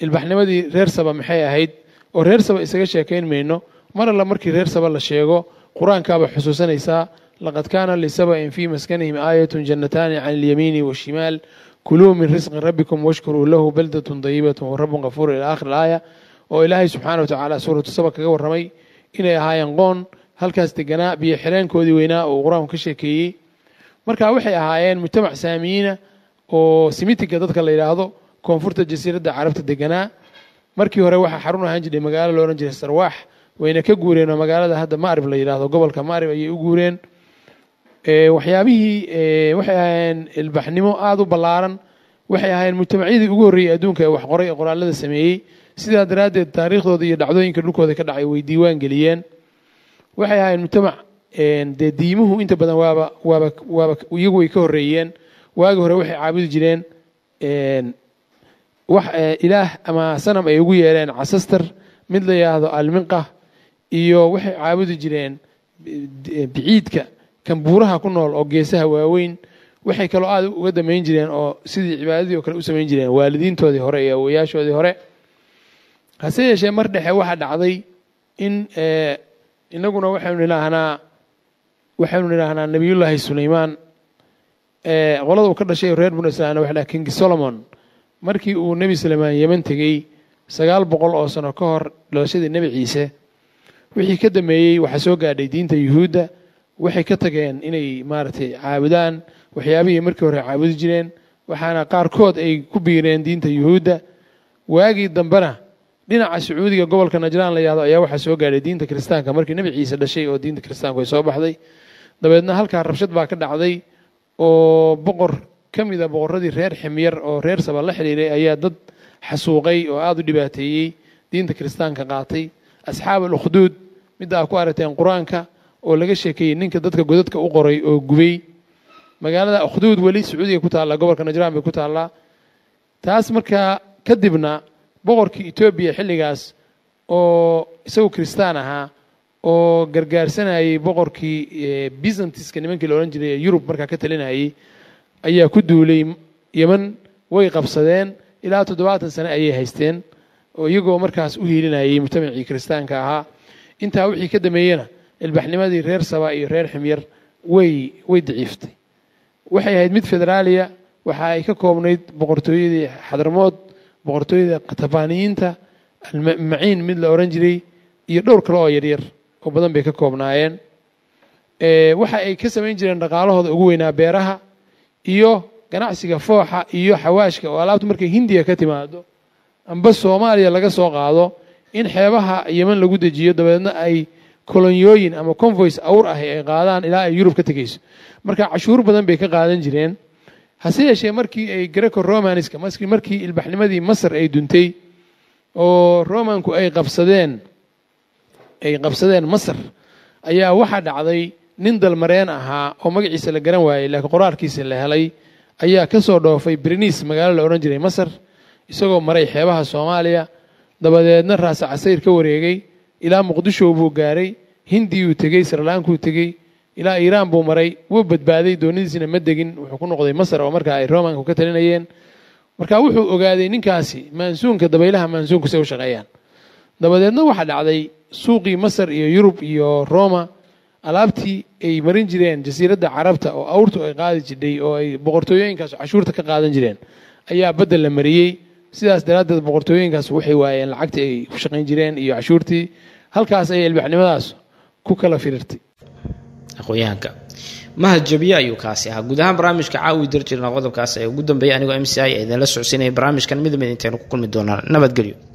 ilbaxnimadii reer saba maxay ahayd oo reer saba isaga sheekayn mayno mar alla markii reer saba la sheego qur-aankaaba xusuusanaysaa laqad kaana lisaba'in fii maskanihim aayatun jannataani can ilyamiini washimaal kuluu min risqi rabbikum washkuruu lahu baldatun dayibatun warabun kafuur ila aakhir aaya oo ilaahay subxaana wa tacaala suuratu saba kaga warramay inay ahaayeen qoon halkaas deganaa biyo xireenkoodii weynaa oo qur-aanku ka sheekeeyey marka waxay ahaayeen mujtamac saamiyiina oo simitiga dadka la yidhaahdo koonfurta jasiiradda carabta deganaa markii hore waxaa xarun ahaan jiray magaalo lo odhan jiray sarwaax wayna ka guureen oo magaalada hadda maarib la yidhaahdo gobolka maarib ayay u guureen waxyaabihii waxay ahaayeen ilbaxnimo aada u ballaaran waxay ahaayeen mujtamacyadii ugu horreeyey adduunka ee wax qoray ee qoraalada sameeyey sidaa daraaddeed taariikhdooda iyo dhacdooyinka dhulkooda ka dhacay way diiwaan geliyeen waxay ahaayeen mujtamac dee diimuhu inta badan waaba waaba waaba iyagu way ka horreeyeen waagi hore waxay caabudi jireen wax ilaah ama sanam ay ugu yeereen casastar mid la yidhaahdo alminqa iyo waxay caabudi jireen biciidka kan buuraha ku nool oo geesaha waaweyn waxay kaloo aada uga damayn jireen oo sidii cibaadadii oo kale u samayn jireen waalidiintoodii hore iyo awoyaashoodii hore hase yeeshee mar dhexe waxaa dhacday in inaguna waxaynu nidhaahnaa waxaynu nidhaahnaa nebiyullaahi sulaymaan qolada uu ka dhashay reer banu israa'iil waxa dhaha king solomon markii uu nebi suleymaan yeman tegey sagaal boqol oo sano ka hor dhalashadii nebi ciise wixii ka dameeyey waxaa soo gaadhay diinta yuhuudda waxay ka tageen inay maaragtay caabudaan waxyaabihii markii hore caabudi jireen waxaana qaarkood ay ku biireen diinta yuhuudda waagii dambena dhinaca sacuudiga gobolka najraan la yihahdo ayaa waxaa soo gaadhay diinta kiristaanka markii nebi ciise dhashay oo diinta kiristaanku ay soo baxday dabeedna halkaa rabshad baa ka dhacday oo boqor ka mida boqorradii reer ximyar oo reer saba la xidhiiray ayaa dad xasuuqay oo aada u dhibaateeyey diinta kiristaanka qaatay asxaab al ukhduud midda aa ku aragteen qur-aanka oo laga sheekeeyey ninka dadka godadka u qoray oo gubay magaalada ukhduud weli sacuudiga ku taallaa gobolka najraan bay ku taallaa taas markaa kadibna boqorkii etoobiya xilligaas oo isagu kiristaan ahaa oo gargaarsanayay boqorkii byzantiska nimankii la odhan jiray ee yurub markaa ka talinayay ayaa ku duulay yeman way qabsadeen ilaa toddobaatan sane ayay haysteen oo iyagoo markaas u hiilinayay mujtamacii kiristaanka ahaa intaa wixii ka dameeyena ilbaxnimadii reer saba iyo reer ximyar way way daciiftay waxay ahayd mid federaaliya waxa ay ka koobnayd boqortooyadii xadramood boqortooyada katabaaniyiinta almaciin mid la odhan jiray iyo dhowr kale oo yaryar oo badan bay ka koobnaayeen waxa ay ka samayn jireen dhaqaalahooda ugu weynaa beeraha iyo ganacsiga fooxa iyo xawaashka oo alaabta markay hindiya ka timaado amba soomaaliya laga soo qaado in xeebaha yeman lagu dejiyo dabeedna ay kolonyooyin ama convoys awr ah ay qaadaan ilaa ay yurub ka tegeyso marka cashuur badan bay ka qaadan jireen hase yeeshee markii ay greco romanska markii ilbaxnimadii masar ay duntay oo romanku ay qabsadeen ay qabsadeen masar ayaa waxaa dhacday nin dalmareen ahaa oo magaciisa la garan waayey laakiin qoraalkiisa la helay ayaa ka soo dhoofay briniis magaalo la odhan jiray masar isagoo maray xeebaha soomaaliya dabadeedna raasa casayr ka wareegay ilaa muqdisho buu gaaray hindiyuu tegey sarlaankuu tegey ilaa iiraan buu maray wuu badbaaday doonidiisina ma degin wuxuu ku noqday masar oo markaa ay romanku ka talinayeen marka wuxuu ogaaday ninkaasi maansuunka dabaylaha maansuunku say u shaqeeyaan dabadeedna waxaa dhacday suuqii masar iyo yurub iyo roma alaabtii ay marin jireen jasiiradda carabta oo awrtu ay qaadi jidhay oo ay boqortooyooyinkaas cashuurta ka qaadan jireen ayaa badda la mariyey sidaas daraaddeed boqortooyinkaas waxay waayeen lacagtii ay ku shaqayn jireen iyo cashuurtii halkaas ayay ilbaxnimadaas ku kala firirtay aqoonyahanka mahad jabiye ayuu kaasi ahaa guud ahaan barnaamijka caawi dar jirna qodobkaas ee ugu dambeeyay anigoo m c i ee idinla socodsiinaya barnaamijkan mid mid intaynu ku kulmi doonaan nabadgelyo